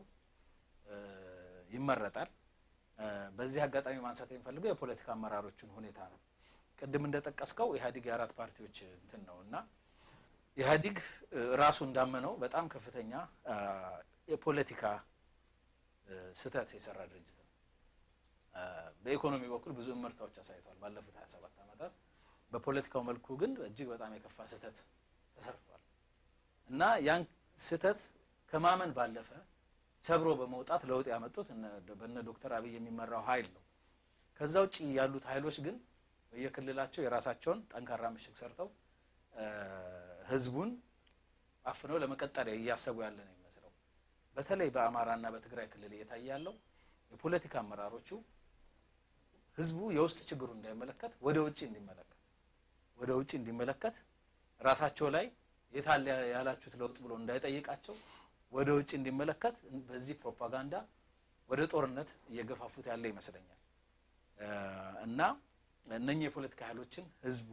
ይመረጣል። በዚህ አጋጣሚ ማንሳት የሚፈልገው የፖለቲካ አመራሮችን ሁኔታ ነው። ቅድም እንደጠቀስከው ኢህአዴግ የአራት ፓርቲዎች እንትን ነው እና ኢህአዲግ ራሱ እንዳመነው በጣም ከፍተኛ የፖለቲካ ስህተት የሰራ ድርጅት ነው። በኢኮኖሚ በኩል ብዙ እመርታዎች አሳይቷል ባለፉት 27 ዓመታት። በፖለቲካው መልኩ ግን እጅግ በጣም የከፋ ስህተት ተሰርቷል እና ያን ስህተት ከማመን ባለፈ ሰብሮ በመውጣት ለውጥ ያመጡት በነ ዶክተር አብይ የሚመራው ኃይል ነው። ከዛ ውጭ ያሉት ኃይሎች ግን በየክልላቸው የራሳቸውን ጠንካራ ምሽግ ሰርተው ህዝቡን አፍነው ለመቀጠል እያሰቡ ያለ ነው የሚመስለው። በተለይ በአማራና በትግራይ ክልል እየታየ ያለው የፖለቲካ አመራሮቹ ህዝቡ የውስጥ ችግሩ እንዳይመለከት ወደ ውጭ እንዲመለከት ወደ ውጭ እንዲመለከት ራሳቸው ላይ የታለ ያላችሁት ለውጥ ብሎ እንዳይጠይቃቸው ወደ ውጭ እንዲመለከት በዚህ ፕሮፓጋንዳ ወደ ጦርነት እየገፋፉት ያለ ይመስለኛል እና እነኚህ የፖለቲካ ኃይሎችን ህዝቡ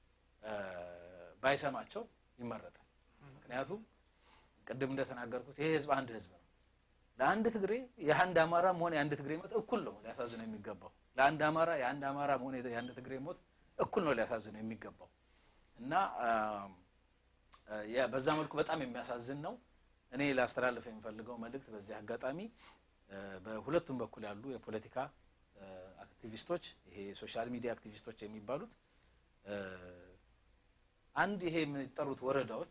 ባይሰማቸው ይመረጣል። ምክንያቱም ቅድም እንደተናገርኩት ይሄ ህዝብ አንድ ህዝብ ነው። ለአንድ ትግሬ የአንድ አማራ መሆን የአንድ ትግሬ ሞት እኩል ነው ሊያሳዝነው የሚገባው። ለአንድ አማራ የአንድ አማራ መሆን የአንድ ትግሬ ሞት እኩል ነው ሊያሳዝነው የሚገባው እና በዛ መልኩ በጣም የሚያሳዝን ነው። እኔ ላስተላልፍ የሚፈልገው መልእክት በዚህ አጋጣሚ በሁለቱም በኩል ያሉ የፖለቲካ አክቲቪስቶች ይሄ ሶሻል ሚዲያ አክቲቪስቶች የሚባሉት አንድ ይሄ የሚጠሩት ወረዳዎች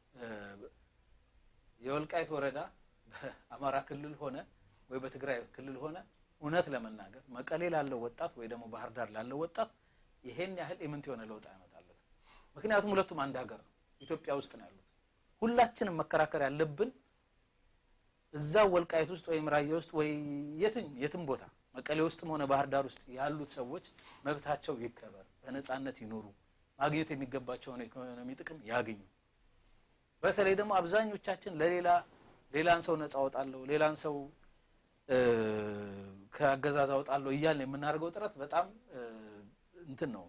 የወልቃይት ወረዳ በአማራ ክልል ሆነ ወይ በትግራይ ክልል ሆነ እውነት ለመናገር መቀሌ ላለው ወጣት ወይ ደግሞ ባህር ዳር ላለው ወጣት ይሄን ያህል ኢምንት የሆነ ለውጥ አያመጣለት። ምክንያቱም ሁለቱም አንድ ሀገር ነው፣ ኢትዮጵያ ውስጥ ነው ያሉት። ሁላችንም መከራከር ያለብን እዛው ወልቃይት ውስጥ ወይም ራያ ውስጥ ወይ የትም የትም ቦታ መቀሌ ውስጥም ሆነ ባህር ዳር ውስጥ ያሉት ሰዎች መብታቸው ይከበር፣ በነጻነት ይኖሩ፣ ማግኘት የሚገባቸውን ኢኮኖሚ ጥቅም ያግኙ። በተለይ ደግሞ አብዛኞቻችን ለሌላ ሌላን ሰው ነጻ አወጣለሁ ሌላን ሰው ከአገዛዝ አወጣለሁ እያልን የምናደርገው ጥረት በጣም እንትን ነው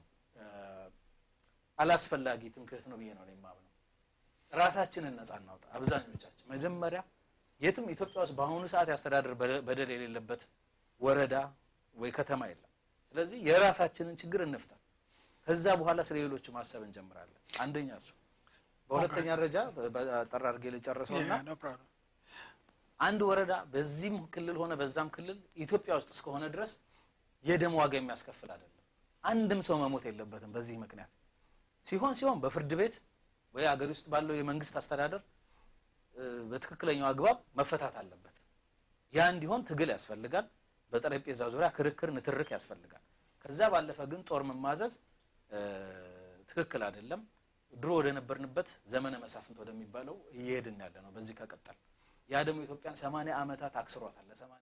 አላስፈላጊ ትምክህት ነው ብዬ ነው የማምነው። ራሳችንን ነጻ እናውጣ። አብዛኞቻችን መጀመሪያ የትም ኢትዮጵያ ውስጥ በአሁኑ ሰዓት ያስተዳደር በደል የሌለበት ወረዳ ወይ ከተማ የለም። ስለዚህ የራሳችንን ችግር እንፍታ። ከዛ በኋላ ስለ ሌሎቹ ማሰብ እንጀምራለን። አንደኛ እሱ። በሁለተኛ ደረጃ ጠራ አድርጌ ልጨርሰውና አንድ ወረዳ በዚህም ክልል ሆነ በዛም ክልል ኢትዮጵያ ውስጥ እስከሆነ ድረስ የደም ዋጋ የሚያስከፍል አይደለም። አንድም ሰው መሞት የለበትም በዚህ ምክንያት። ሲሆን ሲሆን በፍርድ ቤት ወይ አገር ውስጥ ባለው የመንግስት አስተዳደር በትክክለኛው አግባብ መፈታት አለበት። ያ እንዲሆን ትግል ያስፈልጋል። በጠረጴዛ ዙሪያ ክርክር፣ ንትርክ ያስፈልጋል። ከዛ ባለፈ ግን ጦር መማዘዝ ትክክል አይደለም። ድሮ ወደ ነበርንበት ዘመነ መሳፍንት ወደሚባለው እየሄድን ያለ ነው በዚህ ከቀጠል ያ ደግሞ ኢትዮጵያን ሰማንያ ዓመታት አክስሯታል። ለሰማንያ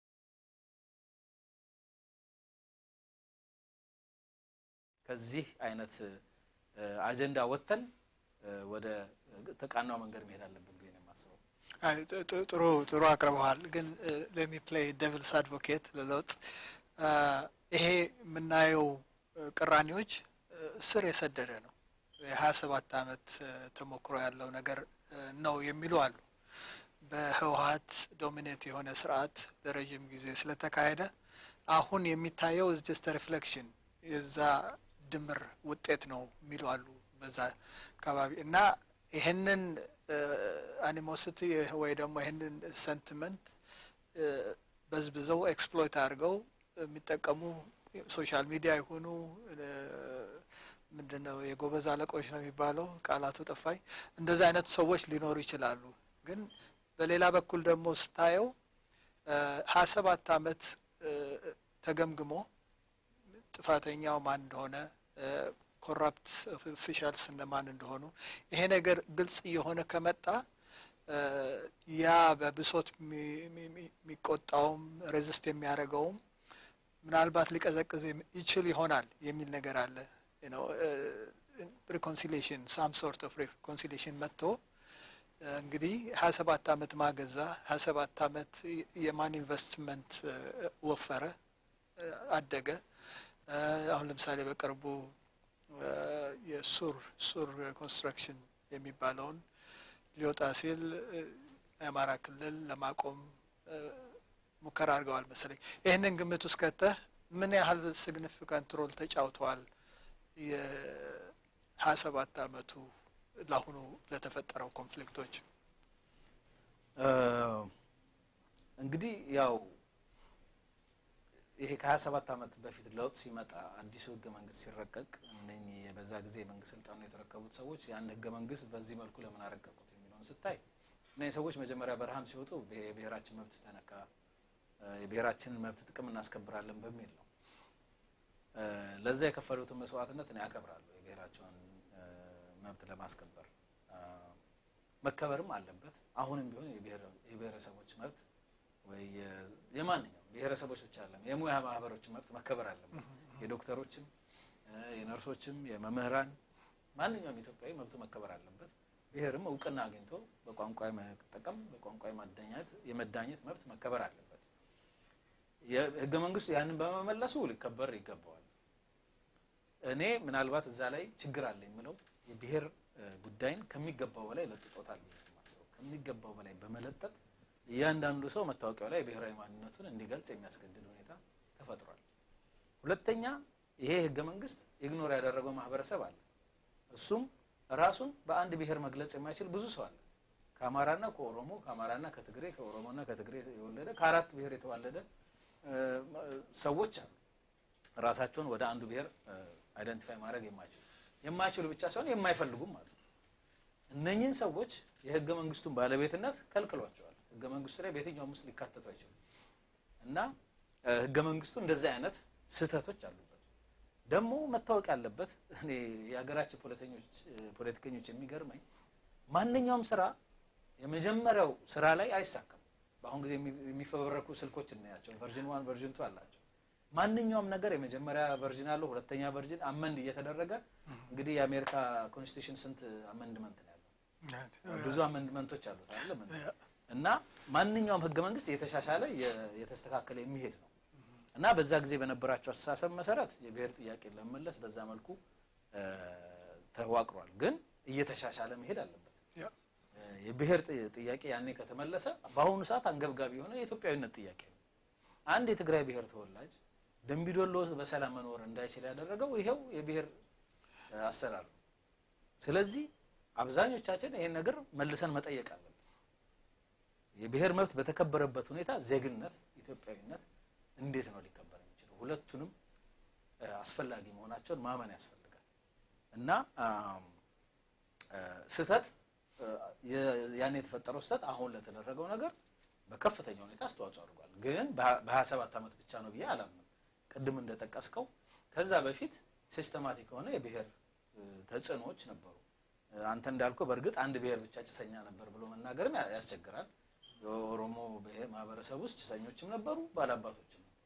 ከዚህ አይነት አጀንዳ ወጥተን ወደ ተቃናው መንገድ መሄድ አለብን ብዬ ነው የማስበው። አይ፣ ጥ- ጥ- ጥሩ ጥሩ አቅርበዋል። ግን ለሚ ፕሌይ ዴቪልስ አድቮኬት ለለውጥ አ፣ ይሄ የምናየው አ፣ ቅራኔዎች አ፣ ስር የሰደደ ነው። የሀያ ሰባት አመት አ፣ ተሞክሮ ያለው ነገር አ፣ ነው የሚሉ አሉ። በህወሀት ዶሚኔት የሆነ ስርዓት ለረዥም ጊዜ ስለተካሄደ አሁን የሚታየው ጀስት ሪፍሌክሽን የዛ ድምር ውጤት ነው የሚሉ አሉ በዛ አካባቢ እና ይህንን አኒሞሲቲ ወይ ደግሞ ይህንን ሰንቲመንት በዝብዘው ኤክስፕሎይት አድርገው የሚጠቀሙ ሶሻል ሚዲያ የሆኑ ምንድን ነው የጎበዝ አለቆች ነው የሚባለው ቃላቱ ጠፋኝ። እንደዚህ አይነት ሰዎች ሊኖሩ ይችላሉ። ግን በሌላ በኩል ደግሞ ስታየው ሀያ ሰባት አመት ተገምግሞ ጥፋተኛው ማን እንደሆነ ኮራፕት ኦፊሻልስ እነማን እንደሆኑ ይሄ ነገር ግልጽ እየሆነ ከመጣ ያ በብሶት የሚቆጣውም ሬዚስት የሚያደርገውም ምናልባት ሊቀዘቅዝ ይችል ይሆናል የሚል ነገር አለ። ሪኮንሲሊሽን ሳም ሶርት ኦፍ ሪኮንሲሊሽን መጥቶ እንግዲህ ሀያ ሰባት አመት ማገዛ ሀያ ሰባት አመት የማን ኢንቨስትመንት ወፈረ አደገ። አሁን ለምሳሌ በቅርቡ የሱር ሱር ኮንስትራክሽን የሚባለውን ሊወጣ ሲል የአማራ ክልል ለማቆም ሙከራ አድርገዋል መሰለኝ። ይህንን ግምት ውስጥ ከተህ ምን ያህል ሲግኒፊካንት ሮል ተጫውተዋል የሀያ ሰባት አመቱ ለአሁኑ ለተፈጠረው ኮንፍሊክቶች? እንግዲህ ያው ይሄ ከሀያ ሰባት አመት በፊት ለውጥ ሲመጣ አዲሱ ህገ መንግስት ሲረቀቅ እነኚህ በዛ ጊዜ የመንግስት ስልጣኑ የተረከቡት ሰዎች ያን ህገ መንግስት በዚህ መልኩ ለምን አረቀቁት የሚለውን ስታይ እነዚህ ሰዎች መጀመሪያ በረሃም ሲወጡ የብሔራችን መብት ተነካ፣ የብሔራችንን መብት ጥቅም እናስከብራለን በሚል ነው። ለዛ የከፈሉትን መስዋዕትነት እኔ ያከብራለሁ። የብሔራቸውን መብት ለማስከበር መከበርም አለበት። አሁንም ቢሆን የብሔረሰቦች መብት ወይ የማንኛውም ብሔረሰቦች ብቻ አለም የሙያ ማህበሮችን መብት መከበር አለበት። የዶክተሮችም፣ የነርሶችም፣ የመምህራን ማንኛውም ኢትዮጵያዊ መብቱ መከበር አለበት። ብሔርም እውቅና አግኝቶ በቋንቋ መጠቀም በቋንቋ ማዳኘት የመዳኘት መብት መከበር አለበት። ህገ መንግስቱ ያንን በመመለሱ ሊከበር ይገባዋል። እኔ ምናልባት እዛ ላይ ችግር አለ የምለው የብሔር ጉዳይን ከሚገባው በላይ ለጥጦታል ብዬ የማስበው ከሚገባው በላይ በመለጠጥ እያንዳንዱ ሰው መታወቂያው ላይ ብሔራዊ ማንነቱን እንዲገልጽ የሚያስገድድ ሁኔታ ተፈጥሯል። ሁለተኛ ይሄ ህገ መንግስት ኢግኖር ያደረገው ማህበረሰብ አለ። እሱም ራሱን በአንድ ብሔር መግለጽ የማይችል ብዙ ሰው አለ። ከአማራና ከኦሮሞ ከአማራና ከትግሬ ከኦሮሞና ከትግሬ የወለደ ከአራት ብሔር የተዋለደ ሰዎች አሉ። ራሳቸውን ወደ አንዱ ብሔር አይደንቲፋይ ማድረግ የማይችሉ የማይችሉ ብቻ ሳይሆን የማይፈልጉም አሉ። እነኚህን ሰዎች የህገ መንግስቱን ባለቤትነት ከልክሏቸዋል። ህገ መንግስቱ ላይ በየትኛውም ውስጥ ሊካተቱ አይችሉም እና ህገ መንግስቱ እንደዚህ አይነት ስህተቶች አሉበት። ደግሞ መታወቅ ያለበት እኔ የሀገራችን ፖለቲከኞች የሚገርመኝ ማንኛውም ስራ የመጀመሪያው ስራ ላይ አይሳካም። በአሁን ጊዜ የሚፈበረኩ ስልኮች እናያቸው፣ ቨርዥን ዋን ቨርዥን ቱ አላቸው። ማንኛውም ነገር የመጀመሪያ ቨርዥን አለው፣ ሁለተኛ ቨርዥን አመንድ እየተደረገ እንግዲህ የአሜሪካ ኮንስቲቱሽን ስንት አመንድመንት ነው ያለው? ብዙ አመንድመንቶች አሉት አይደለም እና ማንኛውም ህገ መንግስት እየተሻሻለ የተስተካከለ የሚሄድ ነው እና በዛ ጊዜ በነበራቸው አስተሳሰብ መሰረት የብሔር ጥያቄ ለመመለስ በዛ መልኩ ተዋቅሯል። ግን እየተሻሻለ መሄድ አለበት። የብሔር ጥያቄ ያኔ ከተመለሰ በአሁኑ ሰዓት አንገብጋቢ የሆነ የኢትዮጵያዊነት ጥያቄ ነው። አንድ የትግራይ ብሔር ተወላጅ ደምቢዶሎ በሰላም መኖር እንዳይችል ያደረገው ይሄው የብሔር አሰራር ነው። ስለዚህ አብዛኞቻችን ይሄን ነገር መልሰን መጠየቅ አለብን። የብሔር መብት በተከበረበት ሁኔታ ዜግነት፣ ኢትዮጵያዊነት እንዴት ነው ሊከበር የሚችለው? ሁለቱንም አስፈላጊ መሆናቸውን ማመን ያስፈልጋል እና ስህተት ያን የተፈጠረው ስህተት አሁን ለተደረገው ነገር በከፍተኛ ሁኔታ አስተዋጽኦ አድርጓል። ግን በሀያ ሰባት ዓመት ብቻ ነው ብዬ አላምንም። ቅድም እንደጠቀስከው ከዛ በፊት ሲስተማቲክ የሆነ የብሔር ተጽዕኖዎች ነበሩ። አንተ እንዳልከው በእርግጥ አንድ ብሔር ብቻ ጭሰኛ ነበር ብሎ መናገርም ያስቸግራል። የኦሮሞ ማህበረሰብ ውስጥ ጭሰኞችም ነበሩ፣ ባላባቶችም ነበሩ።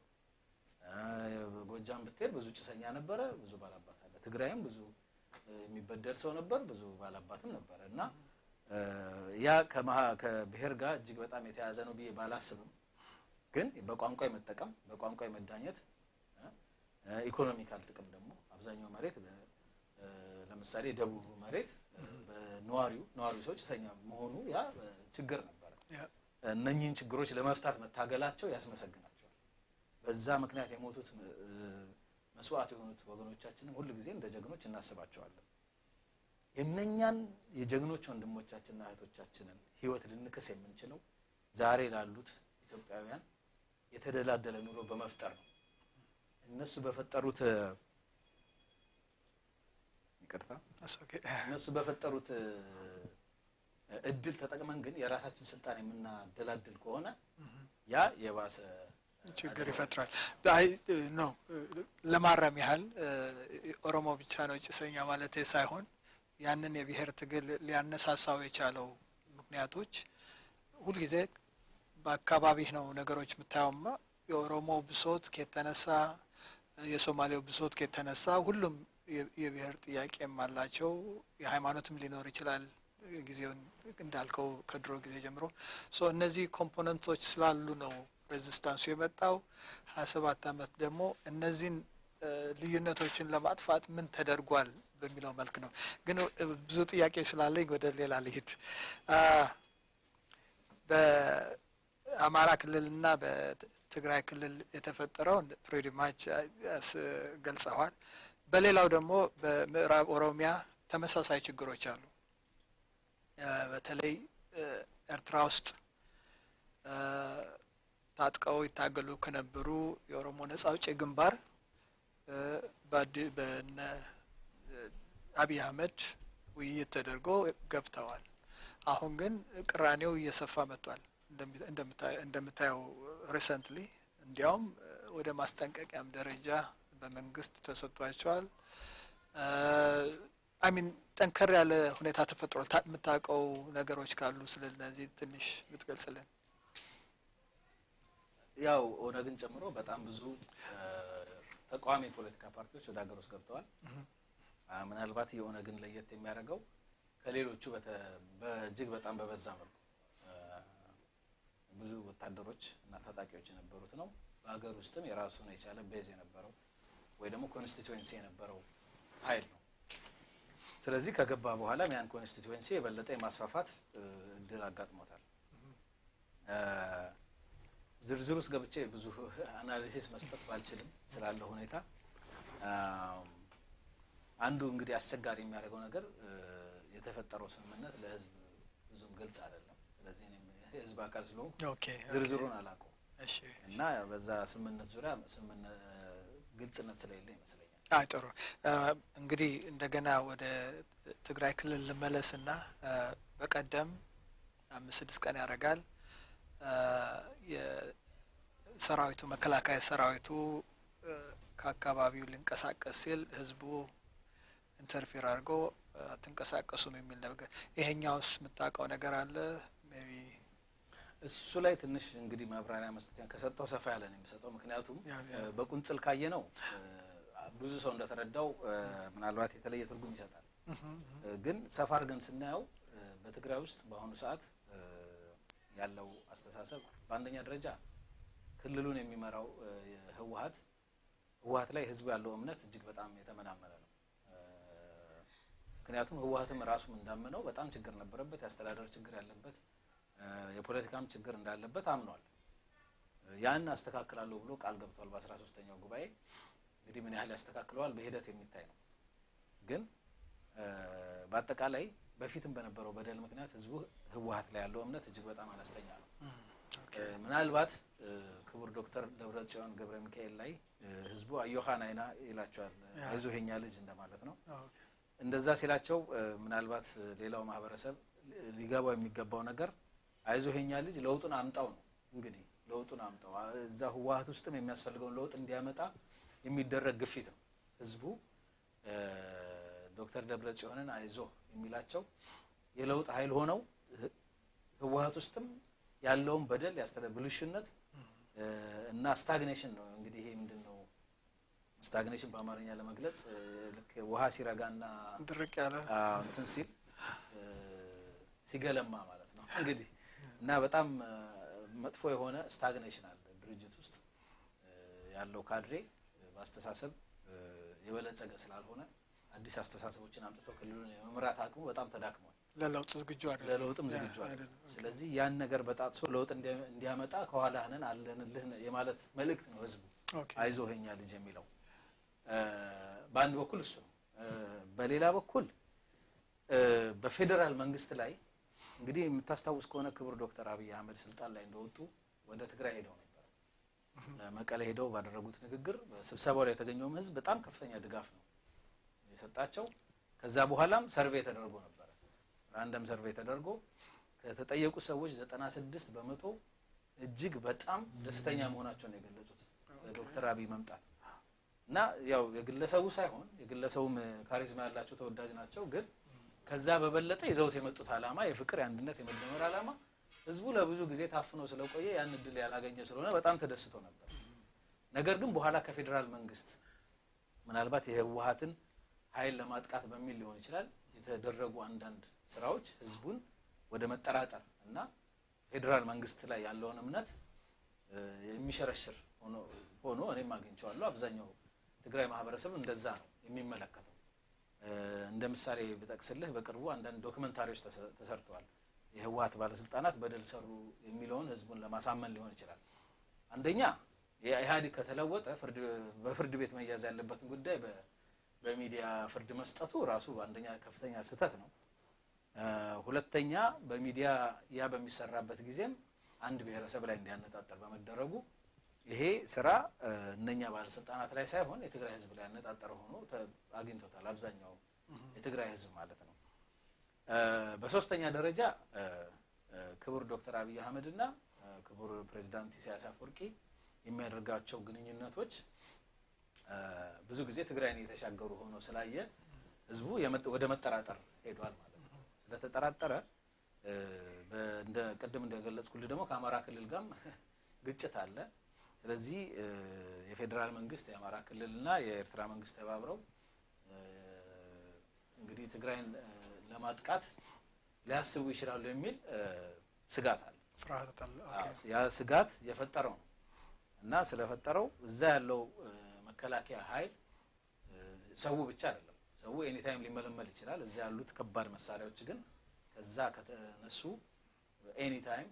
ጎጃም ብትሄድ ብዙ ጭሰኛ ነበረ፣ ብዙ ባላባት አለ። ትግራይም ብዙ የሚበደል ሰው ነበር፣ ብዙ ባላባትም ነበረ እና ያ ከብሔር ጋር እጅግ በጣም የተያያዘ ነው ብዬ ባላስብም ግን በቋንቋ የመጠቀም በቋንቋ የመዳኘት ኢኮኖሚካል ጥቅም ደግሞ አብዛኛው መሬት ለምሳሌ ደቡቡ መሬት በነዋሪው ነዋሪው ሰው ጭሰኛ መሆኑ ያ ችግር ነበረ። እነኚህን ችግሮች ለመፍታት መታገላቸው ያስመሰግናቸዋል። በዛ ምክንያት የሞቱት መስዋዕት የሆኑት ወገኖቻችንም ሁል ጊዜ እንደ ጀግኖች እናስባቸዋለን። የእነኛን የጀግኖች ወንድሞቻችንና እህቶቻችንን ሕይወት ልንክስ የምንችለው ዛሬ ላሉት ኢትዮጵያውያን የተደላደለ ኑሮ በመፍጠር ነው። እነሱ በፈጠሩት ይቅርታ እነሱ በፈጠሩት እድል ተጠቅመን ግን የራሳችን ስልጣን የምናደላድል ከሆነ ያ የባሰ ችግር ይፈጥራል። አይ ነው ለማረም ያህል ኦሮሞ ብቻ ነው ጭሰኛ ማለት ሳይሆን ያንን የብሔር ትግል ሊያነሳሳው የቻለው ምክንያቶች ሁልጊዜ በአካባቢህ ነው ነገሮች የምታየውማ የኦሮሞ ብሶት ከተነሳ የሶማሌው ብሶት ከተነሳ ሁሉም የብሔር ጥያቄም አላቸው። የሃይማኖትም ሊኖር ይችላል። ጊዜውን እንዳልከው ከድሮ ጊዜ ጀምሮ ሶ እነዚህ ኮምፖነንቶች ስላሉ ነው ሬዚስታንሱ የመጣው። ሀያ ሰባት አመት ደግሞ እነዚህን ልዩነቶችን ለማጥፋት ምን ተደርጓል በሚለው መልክ ነው። ግን ብዙ ጥያቄ ስላለኝ ወደ ሌላ ልሂድ። በአማራ ክልልና በትግራይ ክልል የተፈጠረውን ፕሬዲማች ገልጸዋል። በሌላው ደግሞ በምዕራብ ኦሮሚያ ተመሳሳይ ችግሮች አሉ። በተለይ ኤርትራ ውስጥ ታጥቀው ይታገሉ ከነበሩ የኦሮሞ ነጻ አውጪ ግንባር በነ አብይ አህመድ ውይይት ተደርጎ ገብተዋል። አሁን ግን ቅራኔው እየሰፋ መጥቷል። እንደምታየው ሪሰንትሊ እንዲያውም ወደ ማስጠንቀቂያም ደረጃ በመንግስት ተሰጥቷቸዋል። አሚን ጠንከር ያለ ሁኔታ ተፈጥሯል። የምታውቀው ነገሮች ካሉ ስለ እነዚህ ትንሽ ብትገልጽልን። ያው ኦነግን ጨምሮ በጣም ብዙ ተቃዋሚ የፖለቲካ ፓርቲዎች ወደ ሀገር ውስጥ ገብተዋል። ምናልባት የኦነግን ለየት የሚያደርገው ከሌሎቹ በእጅግ በጣም በበዛ መልኩ ብዙ ወታደሮች እና ታጣቂዎች የነበሩት ነው። በሀገር ውስጥም የራሱን የቻለ ቤዝ የነበረው ወይ ደግሞ ኮንስቲትዌንሲ የነበረው ኃይል ነው። ስለዚህ ከገባ በኋላም ያን ኮንስቲትዌንሲ የበለጠ የማስፋፋት እድል አጋጥሞታል። ዝርዝር ውስጥ ገብቼ ብዙ አናሊሲስ መስጠት ባልችልም ስላለው ሁኔታ አንዱ እንግዲህ አስቸጋሪ የሚያደርገው ነገር የተፈጠረው ስምምነት ለሕዝብ ብዙም ግልጽ አይደለም። ስለዚህ እኔም የሕዝብ አካል ስለሆንኩ ዝርዝሩን አላውቀውም እና በዛ ስምምነት ዙሪያ ግልጽነት ስለሌለ ይመስለኛል። አይ ጥሩ እንግዲህ እንደገና ወደ ትግራይ ክልል ልመለስና በቀደም አምስት ስድስት ቀን ያደርጋል የሰራዊቱ መከላከያ ሰራዊቱ ከአካባቢው ሊንቀሳቀስ ሲል ህዝቡ ኢንተርፌር አድርጎ አትንቀሳቀሱም የሚል ነገር ይሄኛውስ የምታውቀው ነገር አለ? ሜይ ቢ እሱ ላይ ትንሽ እንግዲህ ማብራሪያ መስጠት ከሰጠው ሰፋ ያለ ነው የሚሰጠው። ምክንያቱም በቁንጽል ካየ ነው ብዙ ሰው እንደተረዳው ምናልባት የተለየ ትርጉም ይሰጣል። ግን ሰፋ አድርገን ስናየው በትግራይ ውስጥ በአሁኑ ሰዓት ያለው አስተሳሰብ በአንደኛ ደረጃ ክልሉን የሚመራው ህወሀት ህወሀት ላይ ህዝቡ ያለው እምነት እጅግ በጣም የተመናመነ ነው። ምክንያቱም ህወሀትም ራሱም እንዳመነው በጣም ችግር ነበረበት፣ የአስተዳደር ችግር ያለበት፣ የፖለቲካም ችግር እንዳለበት አምኗል። ያን አስተካክላለሁ ብሎ ቃል ገብቷል በአስራ ሶስተኛው ጉባኤ። እንግዲህ ምን ያህል ያስተካክለዋል በሂደት የሚታይ ነው። ግን በአጠቃላይ በፊትም በነበረው በደል ምክንያት ህዝቡ ህወሀት ላይ ያለው እምነት እጅግ በጣም አነስተኛ ነው። ምናልባት ክቡር ዶክተር ደብረጽዮን ገብረ ሚካኤል ላይ ህዝቡ አዮሃን አይና ይላቸዋል። አይዞህ የኛ ልጅ እንደማለት ነው። እንደዛ ሲላቸው ምናልባት ሌላው ማህበረሰብ ሊገባው የሚገባው ነገር አይዞህ የኛ ልጅ ለውጡን አምጣው ነው። እንግዲህ ለውጡን አምጣው እዛ ህወሀት ውስጥም የሚያስፈልገውን ለውጥ እንዲያመጣ የሚደረግ ግፊት ነው። ህዝቡ ዶክተር ደብረጽዮንን አይዞህ የሚላቸው የለውጥ ኃይል ሆነው ህወሀት ውስጥም ያለውን በደል ያስተደ ብልሹነት እና ስታግኔሽን ነው። እንግዲህ ይሄ ምንድን ነው ስታግኔሽን በአማርኛ ለመግለጽ ልክ ውሃ ሲረጋና ድርቅ ያለ እንትን ሲል ሲገለማ ማለት ነው እንግዲህ እና በጣም እ፣ መጥፎ የሆነ ስታግኔሽን አለ ድርጅት ውስጥ እ፣ ያለው ካድሬ እ፣ በአስተሳሰብ እ፣ የበለጸገ ስላልሆነ አዲስ አስተሳሰቦችን አምጥቶ ክልሉን የመምራት አቅሙ በጣም ተዳክሟል። ለለውጥ ዝግጁ አይደለም። ለለውጥም ያ፣ ዝግጁ አለ። አይደለም። ስለዚህ ያን ነገር በጣጥሶ ለውጥ እንዲ- እንዲያመጣ ከኋላህ ነን አለንልህ የማለት መልእክት ነው ህዝቡ ኦኬ። አይዞህ የኛ ልጅ የሚለው እ፣ በአንድ በኩል እሱ ነው። እ፣ በሌላ በኩል እ፣ በፌዴራል መንግስት ላይ እንግዲህ የምታስታውስ ከሆነ ክቡር ዶክተር አብይ አህመድ ስልጣን ላይ እንደወጡ ወደ ትግራይ ሄደው ነበር። መቀሌ ሄደው ባደረጉት ንግግር በስብሰባው ላይ የተገኘውም ህዝብ በጣም ከፍተኛ ድጋፍ ነው የሰጣቸው። ከዛ በኋላም ሰርቬይ ተደርጎ ነበረ። ራንደም ሰርቬይ ተደርጎ ከተጠየቁ ሰዎች ዘጠና ስድስት በመቶ እጅግ በጣም ደስተኛ መሆናቸውን ነው የገለጹት ዶክተር አብይ መምጣት እና ያው የግለሰቡ ሳይሆን የግለሰቡም ካሪዝማ ያላቸው ተወዳጅ ናቸው። ግን ከዛ በበለጠ ይዘውት የመጡት ዓላማ የፍቅር፣ የአንድነት፣ የመደመር ዓላማ ህዝቡ ለብዙ ጊዜ ታፍኖ ስለቆየ ያን እድል ያላገኘ ስለሆነ በጣም ተደስቶ ነበር። ነገር ግን በኋላ ከፌዴራል መንግስት ምናልባት የህወሀትን ኃይል ለማጥቃት በሚል ሊሆን ይችላል የተደረጉ አንዳንድ ስራዎች ህዝቡን ወደ መጠራጠር እና ፌዴራል መንግስት ላይ ያለውን እምነት እ፣ የሚሸረሽር ሆኖ ሆኖ እኔም አግኝቼዋለሁ። አብዛኛው ትግራይ ማህበረሰብ እንደዛ ነው የሚመለከተው። እ፣ እንደ ምሳሌ ብጠቅስልህ በቅርቡ አንዳንድ ዶክመንታሪዎች ተሰ- ተሰርተዋል። የህወሀት ባለስልጣናት በደል ሰሩ የሚለውን ህዝቡን ለማሳመን ሊሆን ይችላል። አንደኛ የኢህአዴግ ከተለወጠ ፍርድ በፍርድ ቤት መያዝ ያለበትን ጉዳይ በ- በሚዲያ ፍርድ መስጠቱ ራሱ አንደኛ ከፍተኛ ስህተት ነው። እ፣ ሁለተኛ በሚዲያ ያ በሚሰራበት ጊዜም አንድ ብሔረሰብ ላይ እንዲያነጣጠር በመደረጉ ይሄ ስራ እ፣ እነኛ ባለስልጣናት ላይ ሳይሆን የትግራይ ህዝብ ላይ ያነጣጠረ ሆኖ ተ- አግኝቶታል። አብዛኛው የትግራይ ህዝብ ማለት ነው። እ፣ በሶስተኛ ደረጃ እ፣ እ፣ ክቡር ዶክተር አብይ አህመድ እና እ፣ ክቡር ፕሬዚዳንት ኢሳያስ አፈወርቂ የሚያደርጋቸው ግንኙነቶች እ፣ ብዙ ጊዜ ትግራይን እየተሻገሩ ሆኖ ስላየ ህዝቡ የመጥ- ወደ መጠራጠር ሄዷል ማለት ነው። ስለተጠራጠረ እ፣ በ- እንደ ቅድም እንደገለጽኩልህ ደግሞ ከአማራ ክልል ጋርም ግጭት አለ። ስለዚህ እ፣ የፌዴራል መንግስት የአማራ ክልልና የኤርትራ መንግስት ተባብረው እ፣ እንግዲህ ትግራይን እ፣ ለማጥቃት ሊያስቡ ይችላሉ የሚል እ፣ ስጋት አለ። ፍርሃት አለ። ኦኬ። አዎ፣ ያ ስጋት የፈጠረው ነው እና ስለፈጠረው እዛ ያለው እ፣ መከላከያ ኃይል እ፣ ሰው ብቻ አይደለም። ሰው ኤኒታይም ሊመለመል ይችላል። እዛ ያሉት ከባድ መሳሪያዎች ግን ከዛ ከተነሱ ኤኒታይም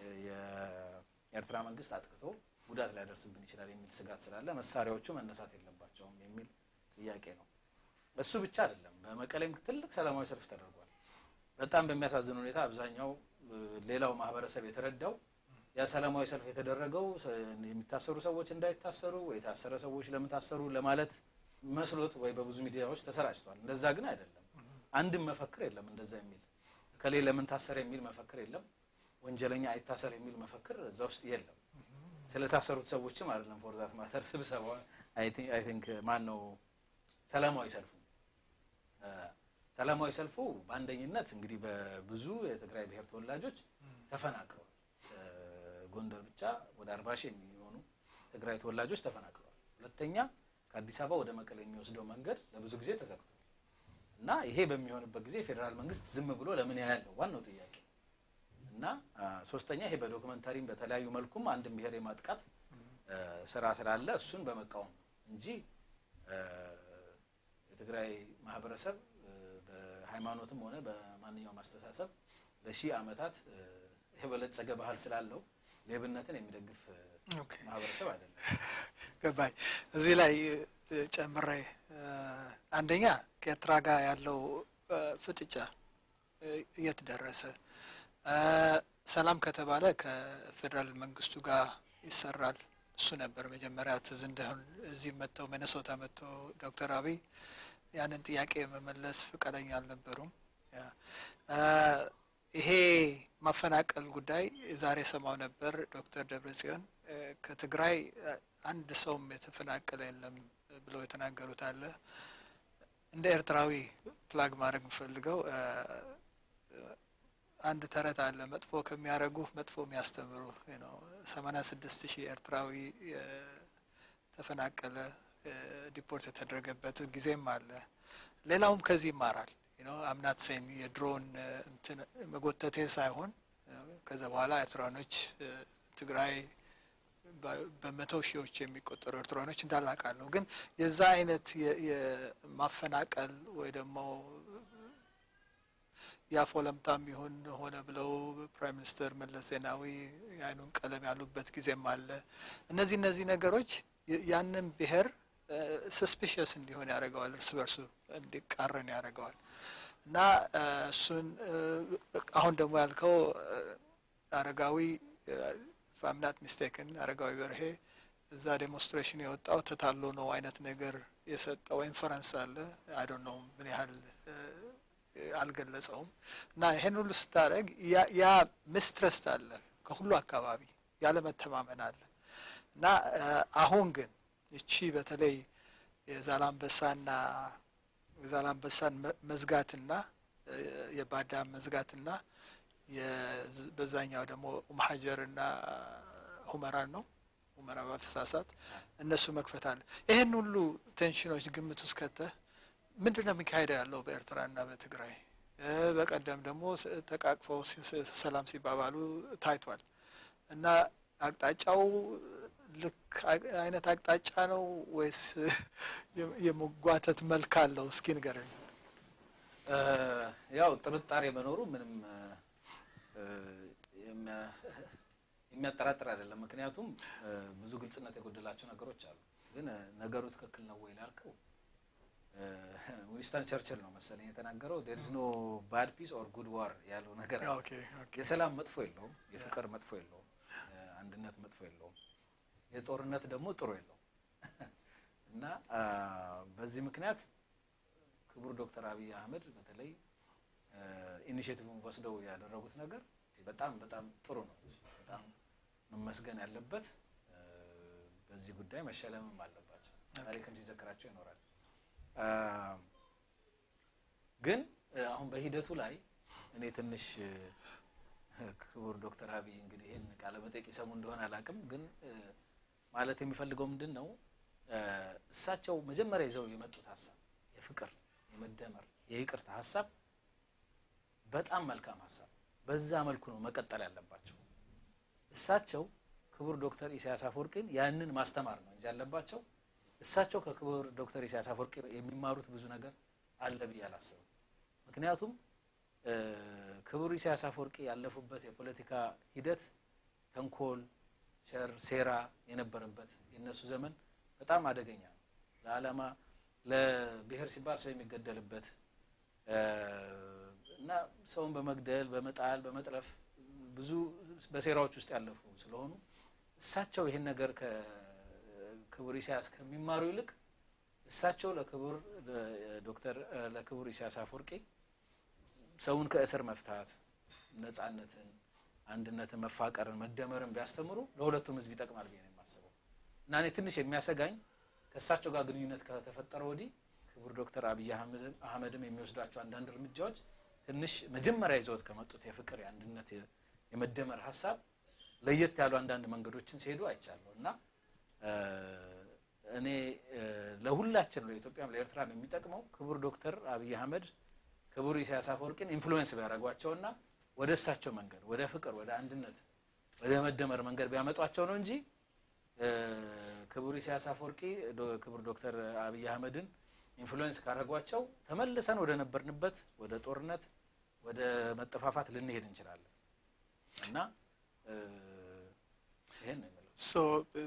የኤርትራ መንግስት አጥቅቶ ጉዳት ሊያደርስብን ይችላል የሚል ስጋት ስላለ መሳሪያዎቹ መነሳት የለባቸውም የሚል ጥያቄ ነው። እሱ ብቻ አይደለም። በመቀሌም ትልቅ ሰላማዊ ሰልፍ ተደርጓል። በጣም በሚያሳዝን ሁኔታ አብዛኛው እ፣ ሌላው ማህበረሰብ የተረዳው ያ ሰላማዊ ሰልፍ የተደረገው ሰ- የሚታሰሩ ሰዎች እንዳይታሰሩ ወይ የታሰረ ሰዎች ለምን ታሰሩ ለማለት መስሎት ወይ በብዙ ሚዲያዎች ተሰራጭቷል። እንደዛ ግን አይደለም። አንድም መፈክር የለም እንደዛ የሚል ከሌ ለምን ታሰረ የሚል መፈክር የለም። ወንጀለኛ አይታሰር የሚል መፈክር እዛ ውስጥ የለም። ስለታሰሩት ሰዎችም አይደለም ፎር ዛት ማተር ስብሰባ አይ ቲንክ ማን ነው ሰላማዊ ሰልፉ እ፣ ሰላማዊ ሰልፉ በአንደኝነት እንግዲህ በብዙ የትግራይ ብሔር ተወላጆች ተፈናቅለዋል። እ፣ ጎንደር ብቻ ወደ አርባ ሺህ የሚሆኑ ትግራይ ተወላጆች ተፈናቅለዋል። ሁለተኛ ከአዲስ አበባ ወደ መቀሌ የሚወስደው መንገድ ለብዙ ጊዜ ተዘግቷል እና ይሄ በሚሆንበት ጊዜ የፌዴራል መንግስት ዝም ብሎ ለምን ያያል ነው ዋናው ጥያቄ። እና አ፣ ሶስተኛ ይሄ በዶክመንታሪም በተለያዩ መልኩም አንድን ብሔር የማጥቃት እ፣ ስራ ስላለ እሱን በመቃወም ነው እንጂ እ፣ የትግራይ ማህበረሰብ እ፣ በሃይማኖትም ሆነ በማንኛውም አስተሳሰብ ለሺህ ዓመታት እ፣ የበለጸገ ባህል ስላለው ሌብነትን የሚደግፍ እ፣ ኦኬ። ማህበረሰብ አይደለም። ገባኝ። እዚህ ላይ እ፣ ጨምሬ እ፣ አንደኛ ከኤርትራ ጋር ያለው እ፣ ፍጥጫ እ፣ የት ደረሰ? እ፣ ሰላም ከተባለ ከፌዴራል መንግስቱ ጋር ይሰራል። እሱ ነበር መጀመሪያ ትዝ እንደሆን እዚህ መጥተው ሚነሶታ መጥተው ዶክተር አብይ ያንን ጥያቄ መመለስ ፈቃደኛ አልነበሩም። ያ እ፣ ይሄ ማፈናቀል ጉዳይ ዛሬ ሰማው ነበር ዶክተር ደብረጽዮን እ፣ ከትግራይ እ፣ አንድ ሰውም የተፈናቀለ የለም ብለው የተናገሩት አለ። እንደ ኤርትራዊ ፕላግ ማድረግ የምፈልገው እ፣ አንድ ተረት አለ። መጥፎ ከሚያደርጉ መጥፎ የሚያስተምሩ ነው። ሰማንያ ስድስት ሺህ ኤርትራዊ እ፣ ተፈናቀለ እ፣ ዲፖርት የተደረገበት ጊዜም አለ። ሌላውም ከዚህ ይማራል አምናት ሴን የድሮን እንትን መጎተቴ ሳይሆን ከዛ በኋላ ኤርትራኖች ትግራይ በመቶ ሺዎች የሚቆጠሩ ኤርትራኖች እንዳላቃለሁ። ግን የዛ አይነት የማፈናቀል ወይ ደግሞ የአፍ ወለምታም ይሁን ሆነ ብለው ፕራይም ሚኒስትር መለስ ዜናዊ የአይኑን ቀለም ያሉበት ጊዜም አለ። እነዚህ እነዚህ ነገሮች ያንን ብሔር ሰስፒሽስ እንዲሆን ያደርገዋል፣ እርስ በርሱ እንዲቃረን ያደርገዋል። እና እሱን አሁን ደግሞ ያልከው አረጋዊ ፋምናት ሚስቴክን አረጋዊ በርሄ እዛ ዴሞንስትሬሽን የወጣው ተታሎ ነው አይነት ነገር የሰጠው ኢንፈረንስ አለ። አይ ዶንት ኖ ምን ያህል አልገለጸውም። እና ይሄን ሁሉ ስታደርግ ያ ሚስትረስት አለ፣ ከሁሉ አካባቢ ያለ መተማመን አለ። እና አሁን ግን እቺ በተለይ የዛላምበሳና የዛላምበሳን መዝጋትና የባዳም መዝጋትና በዛኛው ደግሞ ኡምሀጀርና ሁመራን ነው ሁመራ ባልተሳሳት እነሱ መክፈት አለ። ይህን ሁሉ ቴንሽኖች ግምት ውስጥ ከተህ ምንድን ነው የሚካሄደው ያለው በኤርትራና በትግራይ? በቀደም ደግሞ ተቃቅፈው ሰላም ሲባባሉ ታይቷል። እና አቅጣጫው ልክ አይነት አቅጣጫ ነው ወይስ የመጓተት መልክ አለው? እስኪ ንገረኝ። ያው ጥርጣሬ መኖሩ ምንም የሚያጠራጥር አይደለም። ምክንያቱም ብዙ ግልጽነት የጎደላቸው ነገሮች አሉ። ግን ነገሩ ትክክል ነው ወይ ላልከው ዊንስተን ቸርችል ነው መሰለኝ የተናገረው ዴር ኢዝ ኖ ባድ ፒስ ኦር ጉድ ዋር ያለው ነገር የሰላም መጥፎ የለውም፣ የፍቅር መጥፎ የለውም፣ አንድነት መጥፎ የለውም፣ የጦርነት ደግሞ ጥሩ የለውም። እና በዚህ ምክንያት ክቡር ዶክተር አብይ አህመድ በተለይ ኢኒሽቲቭን ወስደው ያደረጉት ነገር በጣም በጣም ጥሩ ነው። በጣም መመስገን ያለበት በዚህ ጉዳይ መሸለምም አለባቸው። ታሪክም ሲዘክራቸው ይኖራል። ግን አሁን በሂደቱ ላይ እኔ ትንሽ ክቡር ዶክተር አብይ እንግዲህ ይህን ቃለ መጠይቅ ይሰሙ እንደሆነ አላውቅም፣ ግን ማለት የሚፈልገው ምንድን ነው እሳቸው መጀመሪያ ይዘው የመጡት ሀሳብ የፍቅር፣ የመደመር፣ የይቅርታ ሀሳብ በጣም መልካም ሀሳብ በዛ መልኩ ነው መቀጠል ያለባቸው። እሳቸው ክቡር ዶክተር ኢሳያስ አፈወርቂን ያንን ማስተማር ነው እንጂ ያለባቸው እሳቸው ከክቡር ዶክተር ኢሳያስ አፈወርቂ የሚማሩት ብዙ ነገር አለ ብዬ አላስብም። ምክንያቱም ክቡር ኢሳያስ አፈወርቂ ያለፉበት የፖለቲካ ሂደት ተንኮል፣ ሸር፣ ሴራ የነበረበት የነሱ ዘመን በጣም አደገኛ ነው። ለዓላማ ለብሔር ሲባል ሰው የሚገደልበት እና ሰውን በመግደል በመጣል በመጥለፍ ብዙ በሴራዎች ውስጥ ያለፉ ስለሆኑ እሳቸው ይህን ነገር ከክቡር ኢሳያስ ከሚማሩ ይልቅ እሳቸው ለክቡር ዶክተር ለክቡር ኢሳያስ አፈወርቂ ሰውን ከእስር መፍታት፣ ነጻነትን፣ አንድነትን፣ መፋቀርን፣ መደመርን ቢያስተምሩ ለሁለቱም ሕዝብ ይጠቅማል ብዬ ነው የማስበው እና እኔ ትንሽ የሚያሰጋኝ ከእሳቸው ጋር ግንኙነት ከተፈጠረ ወዲህ ክቡር ዶክተር አብይ አህመድም የሚወስዷቸው አንዳንድ እርምጃዎች ትንሽ መጀመሪያ ይዘውት ከመጡት የፍቅር የአንድነት የመደመር ሀሳብ ለየት ያሉ አንዳንድ መንገዶችን ሲሄዱ አይቻለሁ እና እኔ ለሁላችን ለኢትዮጵያም ለኤርትራም የሚጠቅመው ክቡር ዶክተር አብይ አህመድ ክቡር ኢሳያስ አፈወርቂን ኢንፍሉዌንስ ቢያደርጓቸውና ወደ እሳቸው መንገድ ወደ ፍቅር፣ ወደ አንድነት፣ ወደ መደመር መንገድ ቢያመጧቸው ነው እንጂ ክቡር ኢሳያስ አፈወርቂ ክቡር ዶክተር አብይ አህመድን ኢንፍሉዌንስ ካደረጓቸው ተመልሰን ወደ ነበርንበት ወደ ጦርነት ወደ መጠፋፋት ልንሄድ እንችላለን እና ይሄን ነው የሚለው። ሶ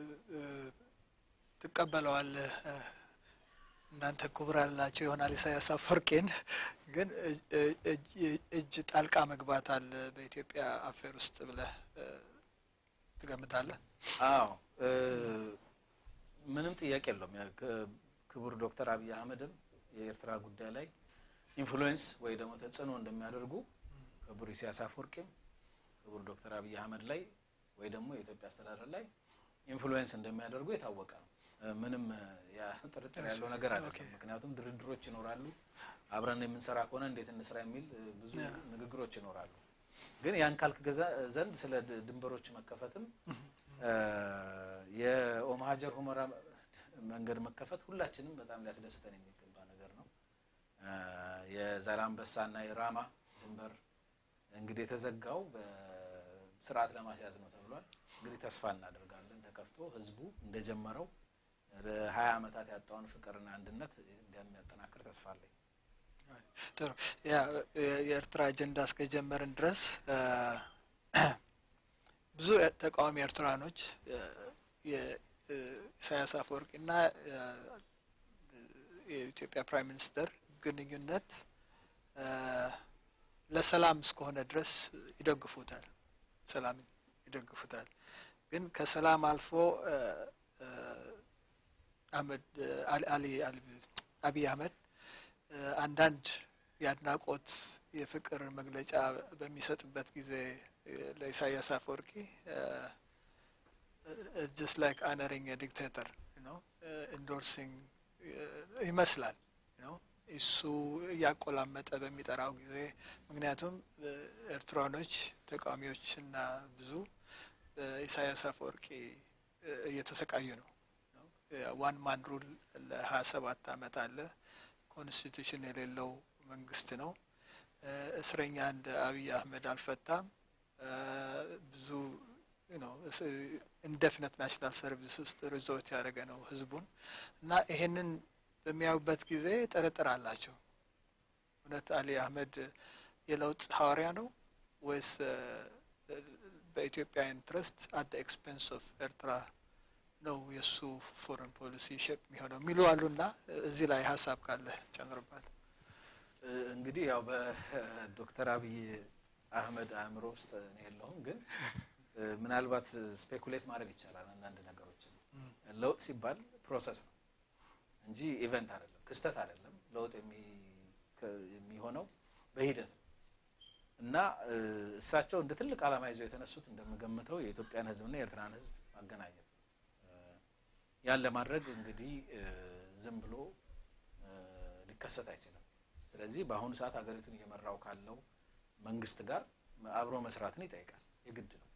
ትቀበለዋለህ። እናንተ ክቡር ያላቸው ይሆናል ኢሳያስ አፈወርቂን፣ ግን እጅ ጣልቃ መግባት አለ በኢትዮጵያ አፌር ውስጥ ብለህ ትገምታለህ? አዎ ምንም ጥያቄ የለውም። ክቡር ዶክተር አብይ አህመድም የኤርትራ ጉዳይ ላይ ኢንፍሉዌንስ ወይ ደግሞ ተጽዕኖ እንደሚያደርጉ ክቡር ኢሳያስ አፈወርቂም ክቡር ዶክተር አብይ አህመድ ላይ ወይ ደግሞ የኢትዮጵያ አስተዳደር ላይ ኢንፍሉዌንስ እንደሚያደርጉ የታወቀ ነው። ምንም ጥርጥር ያለው ነገር አለ። ምክንያቱም ድርድሮች ይኖራሉ። አብረን የምንሰራ ከሆነ እንዴት እንስራ የሚል ብዙ ንግግሮች ይኖራሉ። ግን ያን ካልክ ዘንድ ስለ ድንበሮች መከፈትም የኦም ሀጀር ሁመራ መንገድ መከፈት ሁላችንም በጣም ሊያስደስተን የሚገባ ነገር ነው። የዛላምበሳና የራማ ድንበር እንግዲህ የተዘጋው በስርዓት ለማስያዝ ነው ተብሏል። እንግዲህ ተስፋ እናደርጋለን ተከፍቶ ህዝቡ እንደጀመረው ለሀያ ዓመታት ያጣውን ፍቅርና አንድነት እንደሚያጠናክር ተስፋ አለኝ። ጥሩ ያ የኤርትራ አጀንዳ እስከጀመርን ድረስ ብዙ ተቃዋሚ ኤርትራኖች የኢሳያስ አፈወርቂና የኢትዮጵያ ፕራይም ሚኒስተር ግንኙነት ለሰላም እስከሆነ ድረስ ይደግፉታል፣ ሰላምን ይደግፉታል። ግን ከሰላም አልፎ አህመድ አሊ አብይ አህመድ አንዳንድ የአድናቆት የፍቅር መግለጫ በሚሰጥበት ጊዜ ለኢሳያስ አፈወርቂ ጀስት ላይክ አነሪንግ ዲክቴተር ነው ኢንዶርሲንግ ይመስላል ነው እሱ እያቆላመጠ በሚጠራው ጊዜ ምክንያቱም ኤርትራኖች ተቃዋሚዎችና ብዙ ኢሳያስ አፈወርቂ እየተሰቃዩ ነው። ዋን ማን ሩል ለሀያ ሰባት አመት አለ። ኮንስቲቱሽን የሌለው መንግስት ነው። እስረኛ እንደ አብይ አህመድ አልፈታም። ብዙ ነው ኢንደፊነት ናሽናል ሰርቪስ ውስጥ ሪዞርት ያደረገ ነው ህዝቡን እና ይሄንን በሚያዩበት ጊዜ ጥርጥር አላቸው። እውነት አሊ አህመድ የለውጥ ሐዋርያ ነው ወይስ በኢትዮጵያ ኢንትረስት አት ኤክስፔንስ ኦፍ ኤርትራ ነው የእሱ ፎረን ፖሊሲ ሼፕ የሚሆነው የሚሉ አሉና እዚህ ላይ ሀሳብ ካለ ጨምርባት። እንግዲህ ያው በዶክተር አብይ አህመድ አእምሮ ውስጥ እኔ የለሁም፣ ግን ምናልባት ስፔኩሌት ማድረግ ይቻላል። አንዳንድ ነገሮችን ለውጥ ሲባል ፕሮሰስ ነው እንጂ ኢቨንት አይደለም፣ ክስተት አይደለም። ለውጥ የሚሆነው በሂደት ነው እና እሳቸው እንደ ትልቅ ዓላማ ይዘው የተነሱት እንደምገምተው የኢትዮጵያን ሕዝብና የኤርትራን ሕዝብ ማገናኘት ነው። ያን ለማድረግ እንግዲህ ዝም ብሎ ሊከሰት አይችልም። ስለዚህ በአሁኑ ሰዓት ሀገሪቱን እየመራው ካለው መንግስት ጋር አብሮ መስራትን ይጠይቃል፣ የግድ ነው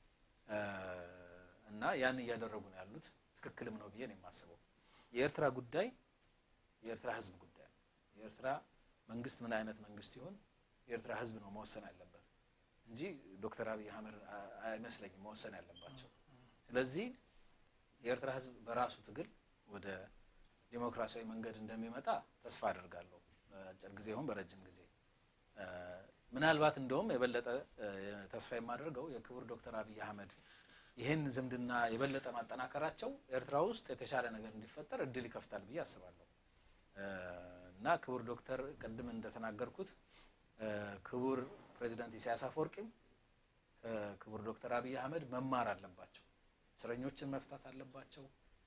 እና ያን እያደረጉ ነው ያሉት። ትክክልም ነው ብዬ ነው የማስበው። የኤርትራ ጉዳይ የኤርትራ ህዝብ ጉዳይ ነው። የኤርትራ መንግስት ምን አይነት መንግስት ይሁን የኤርትራ ህዝብ ነው መወሰን ያለበት እንጂ ዶክተር አብይ አህመድ አይመስለኝም መወሰን ያለባቸው። ስለዚህ የኤርትራ ህዝብ በራሱ ትግል ወደ ዲሞክራሲያዊ መንገድ እንደሚመጣ ተስፋ አድርጋለሁ። በአጭር ጊዜ ይሁን በረጅም ጊዜ ምናልባት እንደውም የበለጠ ተስፋ የማደርገው የክቡር ዶክተር አብይ አህመድ ይህን ዝምድና የበለጠ ማጠናከራቸው ኤርትራ ውስጥ የተሻለ ነገር እንዲፈጠር እድል ይከፍታል ብዬ አስባለሁ እና ክቡር ዶክተር ቅድም እንደተናገርኩት ክቡር ፕሬዚዳንት ኢሳያስ አፈወርቂም ከክቡር ዶክተር አብይ አህመድ መማር አለባቸው። እስረኞችን መፍታት አለባቸው።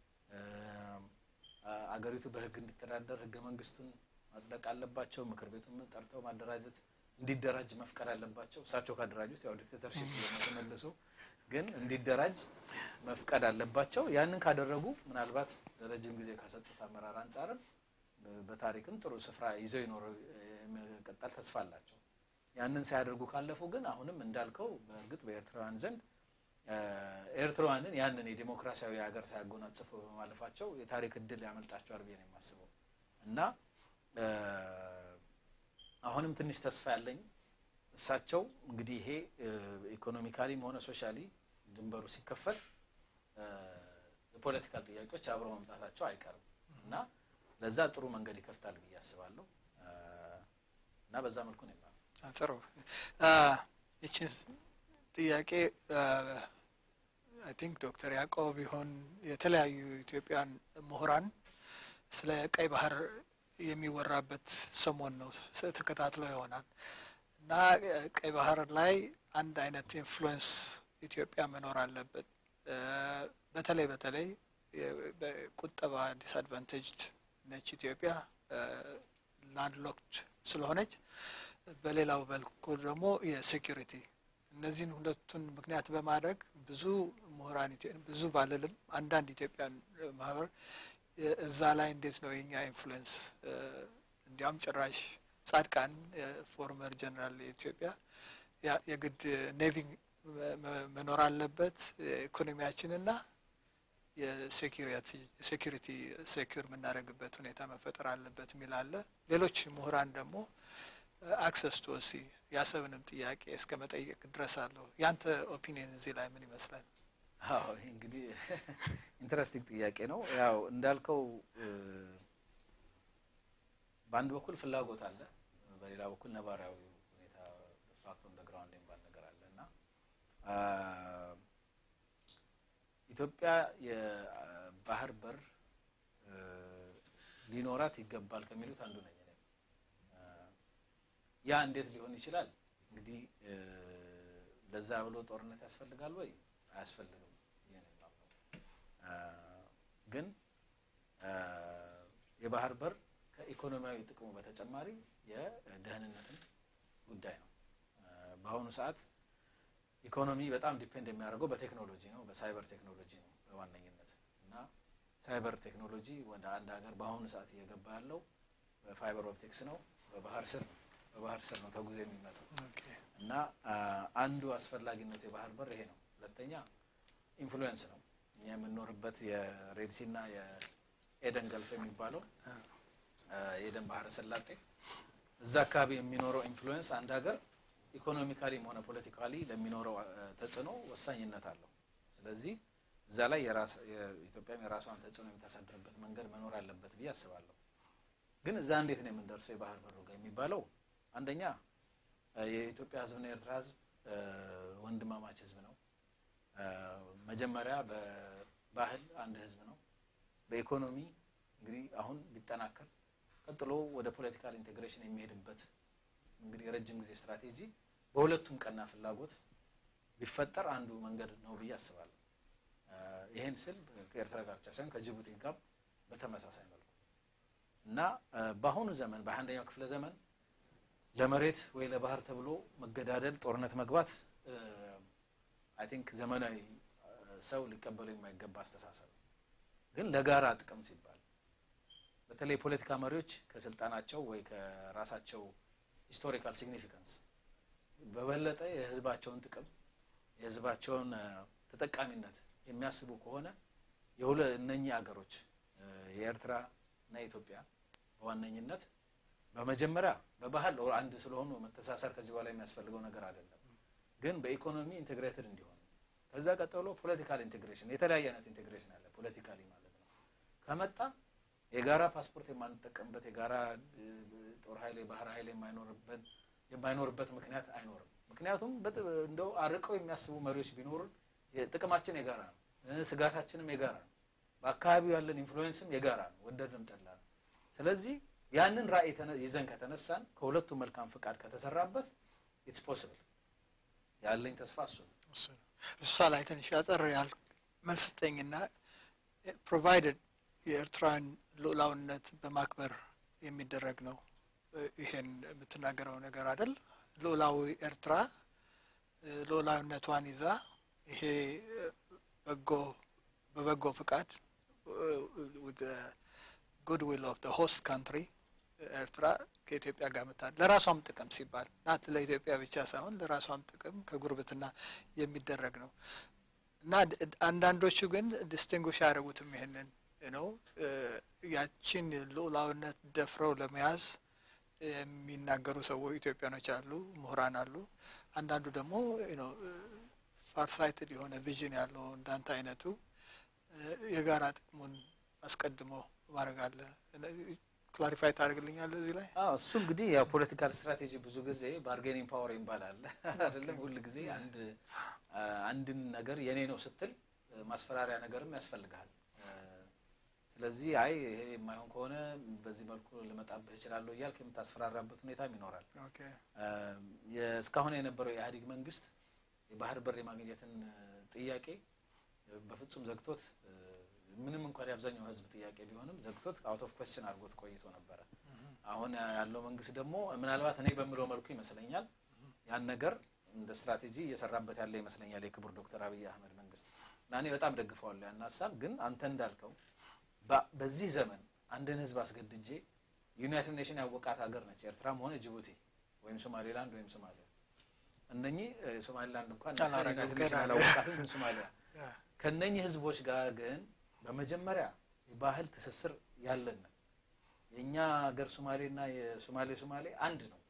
አገሪቱ በህግ እንዲተዳደር ህገ መንግስቱን ማጽደቅ አለባቸው። ምክር ቤቱን ጠርተው ማደራጀት እንዲደራጅ መፍቀድ አለባቸው። እሳቸው ካደራጁት ያው ዲክቴተርሺፕ ተመልሶ ግን እንዲደራጅ መፍቀድ አለባቸው። ያንን ካደረጉ ምናልባት ለረጅም ጊዜ ከሰጡት አመራር አንጻርም በታሪክም ጥሩ ስፍራ ይዘው ይኖሩ የመቀጠል ተስፋ አላቸው። ያንን ሳያደርጉ ካለፉ ግን አሁንም እንዳልከው በእርግጥ በኤርትራውያን ዘንድ ኤርትራውያንን ያንን የዲሞክራሲያዊ ሀገር ሳያጎናጽፉ በማለፋቸው የታሪክ እድል ያመልጣቸዋል ብዬ ነው የማስበው እና አሁንም ትንሽ ተስፋ ያለኝ እሳቸው እንግዲህ ይሄ ኢኮኖሚካሊም ሆነ ሶሻሊ ድንበሩ ሲከፈት የፖለቲካል ጥያቄዎች አብረው መምጣታቸው አይቀርም እና ለዛ ጥሩ መንገድ ይከፍታል ብዬ አስባለሁ እና በዛ መልኩ ነው የማየው። ጥሩ ይችን ጥያቄ አይ ቲንክ ዶክተር ያዕቆብ ቢሆን የተለያዩ ኢትዮጵያን ምሁራን ስለ ቀይ ባህር የሚወራበት ሰሞን ነው ተከታትሎ ይሆናል እና ቀይ ባህር ላይ አንድ አይነት ኢንፍሉዌንስ ኢትዮጵያ መኖር አለበት። በተለይ በተለይ በቁጠባ ዲስአድቫንቴጅድ ነች ኢትዮጵያ ላንድ ሎክድ ስለሆነች፣ በሌላው በኩል ደግሞ የሴኪሪቲ እነዚህን ሁለቱን ምክንያት በማድረግ ብዙ ምሁራን ብዙ ባልልም አንዳንድ ኢትዮጵያን ማህበር እዛ ላይ እንዴት ነው የኛ ኢንፍሉዌንስ እንዲያውም ጭራሽ ጻድቃን ፎርመር ጀነራል የኢትዮጵያ የግድ ኔቪ መኖር አለበት ኢኮኖሚያችንና የሴኪሪቲ ሴኪር የምናደርግበት ሁኔታ መፈጠር አለበት የሚል አለ። ሌሎች ምሁራን ደግሞ አክሰስ ቱ ሲ የአሰብንም ጥያቄ እስከ መጠየቅ ድረስ አለው። ያንተ ኦፒኒየን እዚህ ላይ ምን ይመስላል? አዎ ይህ እንግዲህ ኢንትረስቲንግ ጥያቄ ነው። ያው እንዳልከው በአንድ በኩል ፍላጎት አለ፣ በሌላ በኩል ነባራዊ ሁኔታ ፋክቶ እንደ ግራውንድ የሚባል ነገር አለ እና ኢትዮጵያ የባህር በር ሊኖራት ይገባል ከሚሉት አንዱ ነኝ። ያ እንዴት ሊሆን ይችላል? እንግዲህ ለዛ ብሎ ጦርነት ያስፈልጋል ወይ? አያስፈልግም። ግን የባህር በር ከኢኮኖሚያዊ ጥቅሙ በተጨማሪ የደህንነትን ጉዳይ ነው። በአሁኑ ሰዓት ኢኮኖሚ በጣም ዲፔንድ የሚያደርገው በቴክኖሎጂ ነው፣ በሳይበር ቴክኖሎጂ ነው በዋነኝነት እና ሳይበር ቴክኖሎጂ ወደ አንድ ሀገር በአሁኑ ሰዓት እየገባ ያለው በፋይበር ኦፕቲክስ ነው፣ በባህር ስር ነው በባህር ስር ነው ተጉዞ የሚመጣው እና አንዱ አስፈላጊነቱ የባህር በር ይሄ ነው። ሁለተኛ ኢንፍሉዌንስ ነው። እኛ የምንኖርበት የሬድሲ እና የኤደን ገልፍ የሚባለው የኤደን ባህረ ሰላጤ እዛ አካባቢ የሚኖረው ኢንፍሉዌንስ አንድ ሀገር ኢኮኖሚካሊም ሆነ ፖለቲካሊ ለሚኖረው ተጽዕኖ ወሳኝነት አለው። ስለዚህ እዛ ላይ ኢትዮጵያም የራሷን ተጽዕኖ የምታሳድርበት መንገድ መኖር አለበት ብዬ አስባለሁ። ግን እዛ እንዴት ነው የምንደርሰው የባህር በሩ ጋር የሚባለው አንደኛ የኢትዮጵያ ሕዝብና የኤርትራ ሕዝብ ወንድማማች ሕዝብ ነው። መጀመሪያ በባህል አንድ ሕዝብ ነው። በኢኮኖሚ እንግዲህ አሁን ቢጠናከር ቀጥሎ ወደ ፖለቲካል ኢንቴግሬሽን የሚሄድበት እንግዲህ የረጅም ጊዜ ስትራቴጂ በሁለቱም ቀና ፍላጎት ቢፈጠር አንዱ መንገድ ነው ብዬ አስባለሁ። ይህን ስል ከኤርትራ ጋር ብቻ ሳይሆን ከጅቡቲ ጋር በተመሳሳይ መልኩ እና በአሁኑ ዘመን በአንደኛው ክፍለ ዘመን ለመሬት ወይ ለባህር ተብሎ መገዳደል፣ ጦርነት መግባት አይ ቲንክ ዘመናዊ ሰው ሊቀበለው የማይገባ አስተሳሰብ ግን ለጋራ ጥቅም ሲባል በተለይ የፖለቲካ መሪዎች ከስልጣናቸው ወይ ከራሳቸው ሂስቶሪካል ሲግኒፊካንስ በበለጠ የህዝባቸውን ጥቅም የህዝባቸውን ተጠቃሚነት የሚያስቡ ከሆነ የሁለ እነኚህ ሀገሮች የኤርትራ እና የኢትዮጵያ በዋነኝነት በመጀመሪያ በባህል አንድ ስለሆኑ መተሳሰር ከዚህ በኋላ የሚያስፈልገው ነገር አይደለም። ግን በኢኮኖሚ ኢንቴግሬትድ እንዲሆኑ ከዛ ቀጥሎ ፖለቲካል ኢንቴግሬሽን የተለያየ አይነት ኢንቴግሬሽን አለ ፖለቲካሊ ማለት ነው ከመጣ የጋራ ፓስፖርት የማንጠቀምበት የጋራ ጦር ኃይል የባህር ኃይል የማይኖርበት የማይኖርበት ምክንያት አይኖርም። ምክንያቱም እንደው አርቀው የሚያስቡ መሪዎች ቢኖሩን ጥቅማችን የጋራ ነው፣ ስጋታችንም የጋራ ነው፣ በአካባቢው ያለን ኢንፍሉዌንስም የጋራ ነው፣ ወደድንም ጠላን። ስለዚህ ያንን ራዕይ ይዘን ከተነሳን ከሁለቱ መልካም ፍቃድ ከተሰራበት ኢትስ ፖስብል ያለኝ ተስፋ እሱ ነው። እሷ ላይ ትንሽ ያጠር ያል መልስ ስጠኝና ፕሮቫይደድ የኤርትራን ሉዓላዊነት በማክበር የሚደረግ ነው። ይሄን የምትናገረው ነገር አይደል? ሉዓላዊ ኤርትራ ሉዓላዊነቷን ይዛ ይሄ በጎ በበጎ ፍቃድ ጉድ ዊል ኦፍ ሆስት ካንትሪ ኤርትራ ከኢትዮጵያ ጋር ምታ ለራሷም ጥቅም ሲባል ናት ለኢትዮጵያ ብቻ ሳይሆን ለራሷም ጥቅም ከጉርብትና የሚደረግ ነው እና አንዳንዶቹ ግን ዲስቲንጉሽ ያደረጉትም ይሄንን ነው ያችን ሉዓላዊነት ደፍረው ለመያዝ የሚናገሩ ሰዎች ኢትዮጵያኖች አሉ፣ ምሁራን አሉ። አንዳንዱ ደግሞ ፋርሳይትድ የሆነ ቪዥን ያለው እንዳንተ አይነቱ የጋራ ጥቅሙን አስቀድሞ ማድረግ አለ። ክላሪፋይ ታደርግልኛለህ እዚህ ላይ? አዎ እሱ እንግዲህ ያው ፖለቲካል ስትራቴጂ ብዙ ጊዜ ባርጌኒንግ ፓወር ይባላል አይደለም? ሁል ጊዜ አንድ አንድን ነገር የኔ ነው ስትል ማስፈራሪያ ነገርም ያስፈልግሃል። ስለዚህ አይ ይሄ የማይሆን ከሆነ በዚህ መልኩ ልመጣብህ እችላለሁ እያልክ የምታስፈራራበት ሁኔታም ይኖራል። እስካሁን የነበረው የኢህአዴግ መንግስት የባህር በር የማግኘትን ጥያቄ በፍጹም ዘግቶት ምንም እንኳን የአብዛኛው ህዝብ ጥያቄ ቢሆንም ዘግቶት አውት ኦፍ ኮስችን አድርጎት ቆይቶ ነበረ። አሁን ያለው መንግስት ደግሞ ምናልባት እኔ በምለው መልኩ ይመስለኛል ያን ነገር እንደ ስትራቴጂ እየሰራበት ያለ ይመስለኛል የክቡር ዶክተር አብይ አህመድ መንግስት እና እኔ በጣም ደግፈዋለሁ ያን ሀሳብ። ግን አንተ እንዳልከው በዚህ ዘመን አንድን ህዝብ አስገድጄ ዩናይትድ ኔሽን ያወቃት ሀገር ነች ኤርትራም ሆነ ጅቡቲ ወይም ሶማሌላንድ ወይም ሶማሊያ እነኚህ ሶማሌላንድ እንኳን ዩናይትድ ኔሽን አላወቃትም፣ ግን ሶማሊያ ከእነኚህ ህዝቦች ጋር ግን በመጀመሪያ የባህል ትስስር ያለን የእኛ ሀገር ሶማሌና የሶማሌ ሶማሌ አንድ ነው።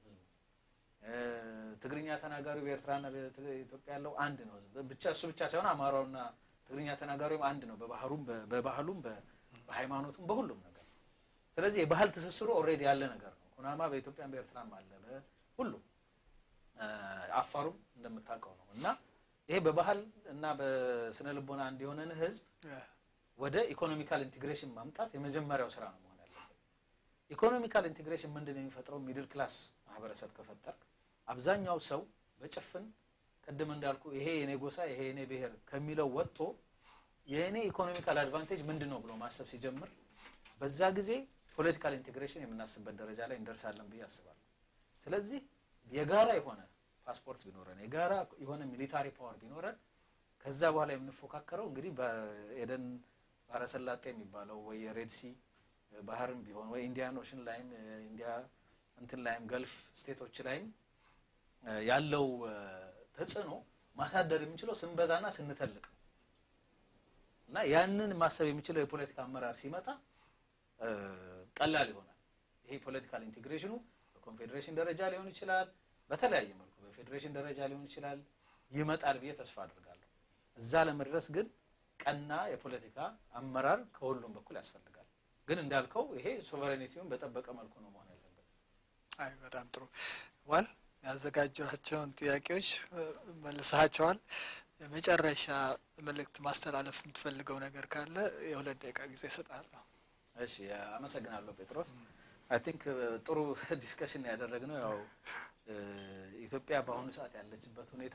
ትግርኛ ተናጋሪው በኤርትራና በኢትዮጵያ ያለው አንድ ነው። ብቻ እሱ ብቻ ሳይሆን አማራውና ትግርኛ ተናጋሪውም አንድ ነው። በባህሩም በባህሉም በሃይማኖቱም በሁሉም ነገር። ስለዚህ የባህል ትስስሩ ኦልሬዲ ያለ ነገር ነው። ኩናማ በኢትዮጵያም በኤርትራም አለ፣ በሁሉም አፋሩም እንደምታውቀው ነው። እና ይሄ በባህል እና በስነ ልቦና አንድ የሆነን ህዝብ ወደ ኢኮኖሚካል ኢንቴግሬሽን ማምጣት የመጀመሪያው ስራ ነው መሆን ያለበት። ኢኮኖሚካል ኢንቴግሬሽን ምንድን ነው የሚፈጥረው? ሚድል ክላስ ማህበረሰብ ከፈጠር አብዛኛው ሰው በጭፍን ቅድም እንዳልኩ ይሄ የኔ ጎሳ ይሄ የኔ ብሔር ከሚለው ወጥቶ የእኔ ኢኮኖሚካል አድቫንቴጅ ምንድን ነው ብሎ ማሰብ ሲጀምር በዛ ጊዜ ፖለቲካል ኢንቴግሬሽን የምናስብበት ደረጃ ላይ እንደርሳለን ብዬ አስባለሁ። ስለዚህ የጋራ የሆነ ፓስፖርት ቢኖረን የጋራ የሆነ ሚሊታሪ ፓወር ቢኖረን ከዛ በኋላ የምንፎካከረው እንግዲህ በኤደን ባህረ ሰላጤ የሚባለው ወይ የሬድ ሲ ባህርም ቢሆን ወይ ኢንዲያን ኦሽን ላይም ኢንዲያ እንትን ላይም ገልፍ ስቴቶች ላይም ያለው ተጽዕኖ ማሳደር የሚችለው ስንበዛና ስንተልቅ ነው እና ያንን ማሰብ የሚችለው የፖለቲካ አመራር ሲመጣ ቀላል ይሆናል። ይሄ ፖለቲካል ኢንቴግሬሽኑ በኮንፌዴሬሽን ደረጃ ሊሆን ይችላል፣ በተለያየ መልኩ በፌዴሬሽን ደረጃ ሊሆን ይችላል። ይመጣል ብዬ ተስፋ አድርጋለሁ። እዛ ለመድረስ ግን ቀና የፖለቲካ አመራር ከሁሉም በኩል ያስፈልጋል። ግን እንዳልከው ይሄ ሶቨሬኒቲውን በጠበቀ መልኩ ነው መሆን ያለበት። አይ በጣም ጥሩ ዋል ያዘጋጇቸውን ጥያቄዎች መልሰሃቸዋል። የመጨረሻ መልእክት ማስተላለፍ የምትፈልገው ነገር ካለ የሁለት ደቂቃ ጊዜ እሰጥሃለሁ። እሺ፣ አመሰግናለሁ ጴጥሮስ። አይ ቲንክ ጥሩ ዲስከሽን ያደረግነው ያው ኢትዮጵያ በአሁኑ ሰዓት ያለችበት ሁኔታ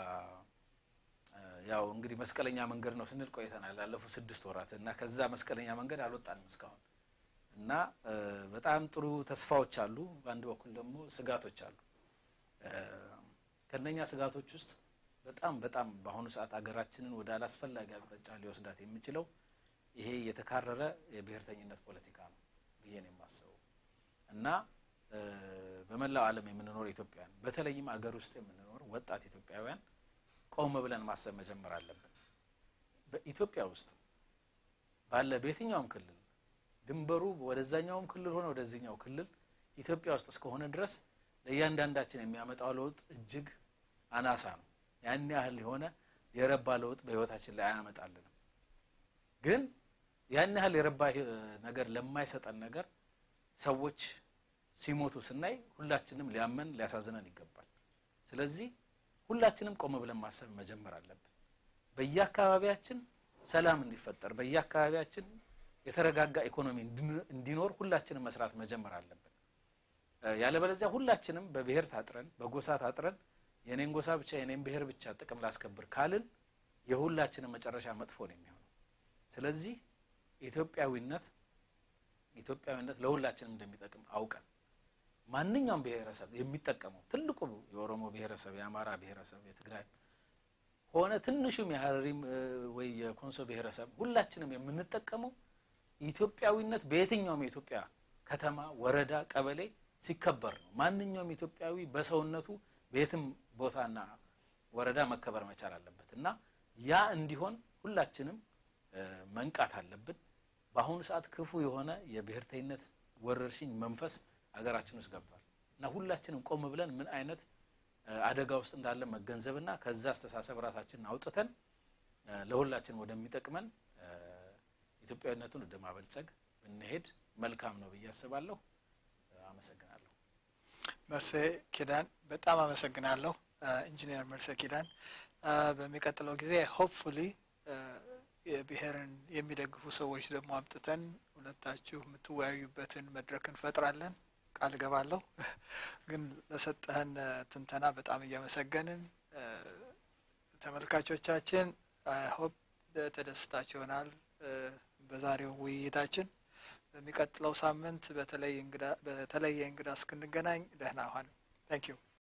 ያው እንግዲህ መስቀለኛ መንገድ ነው ስንል ቆይተናል ላለፉት ስድስት ወራት እና ከዛ መስቀለኛ መንገድ አልወጣንም እስካሁን እና በጣም ጥሩ ተስፋዎች አሉ። በአንድ በኩል ደግሞ ስጋቶች አሉ። ከነኛ ስጋቶች ውስጥ በጣም በጣም በአሁኑ ሰዓት ሀገራችንን ወደ አላስፈላጊ አቅጣጫ ሊወስዳት የሚችለው ይሄ የተካረረ የብሔርተኝነት ፖለቲካ ነው ብዬ ነው የማስበው እና በመላው ዓለም የምንኖር ኢትዮጵያውያን በተለይም አገር ውስጥ የምንኖር ወጣት ኢትዮጵያውያን ቆም ብለን ማሰብ መጀመር አለብን። በኢትዮጵያ ውስጥ ባለ በየትኛውም ክልል ድንበሩ ወደዛኛውም ክልል ሆነ ወደዚህኛው ክልል ኢትዮጵያ ውስጥ እስከሆነ ድረስ ለእያንዳንዳችን የሚያመጣው ለውጥ እጅግ አናሳ ነው። ያን ያህል የሆነ የረባ ለውጥ በህይወታችን ላይ አያመጣልንም። ግን ያን ያህል የረባ ነገር ለማይሰጠን ነገር ሰዎች ሲሞቱ ስናይ ሁላችንም ሊያመን ሊያሳዝነን ይገባል። ስለዚህ ሁላችንም ቆም ብለን ማሰብ መጀመር አለብን። በየአካባቢያችን ሰላም እንዲፈጠር፣ በየአካባቢያችን የተረጋጋ ኢኮኖሚ እንዲኖር ሁላችንም መስራት መጀመር አለብን። ያለበለዚያ ሁላችንም በብሔር ታጥረን በጎሳ ታጥረን የኔን ጎሳ ብቻ የኔን ብሔር ብቻ ጥቅም ላስከብር ካልን የሁላችንም መጨረሻ መጥፎ ነው የሚሆነው። ስለዚህ ኢትዮጵያዊነት ኢትዮጵያዊነት ለሁላችንም እንደሚጠቅም አውቀን ማንኛውም ብሔረሰብ የሚጠቀመው ትልቁ የኦሮሞ ብሔረሰብ፣ የአማራ ብሔረሰብ፣ የትግራይ ሆነ ትንሹም የሀረሪም ወይ የኮንሶ ብሔረሰብ ሁላችንም የምንጠቀመው ኢትዮጵያዊነት በየትኛውም የኢትዮጵያ ከተማ፣ ወረዳ፣ ቀበሌ ሲከበር ነው። ማንኛውም ኢትዮጵያዊ በሰውነቱ በየትም ቦታና ወረዳ መከበር መቻል አለበት እና ያ እንዲሆን ሁላችንም መንቃት አለብን። በአሁኑ ሰዓት ክፉ የሆነ የብሔርተኝነት ወረርሽኝ መንፈስ ሀገራችን ውስጥ ገብቷል እና ሁላችንም ቆም ብለን ምን አይነት አደጋ ውስጥ እንዳለ መገንዘብና ከዛ አስተሳሰብ ራሳችንን አውጥተን ለሁላችን ወደሚጠቅመን ኢትዮጵያዊነቱን ወደ ማበልጸግ ብንሄድ መልካም ነው ብዬ አስባለሁ። አመሰግናለሁ። መርሴ ኪዳን በጣም አመሰግናለሁ። ኢንጂነር መርሴ ኪዳን በሚቀጥለው ጊዜ ሆፕፉሊ የብሔርን የሚደግፉ ሰዎች ደግሞ አምጥተን ሁለታችሁ የምትወያዩበትን መድረክ እንፈጥራለን ቃል እገባለሁ። ግን ለሰጠህን ትንተና በጣም እያመሰገንን ተመልካቾቻችን ሆፕ ተደስታችሁ ይሆናል በዛሬው ውይይታችን። በሚቀጥለው ሳምንት በተለየ እንግዳ እስክንገናኝ ደህና ሁኑ። ታንክ ዩ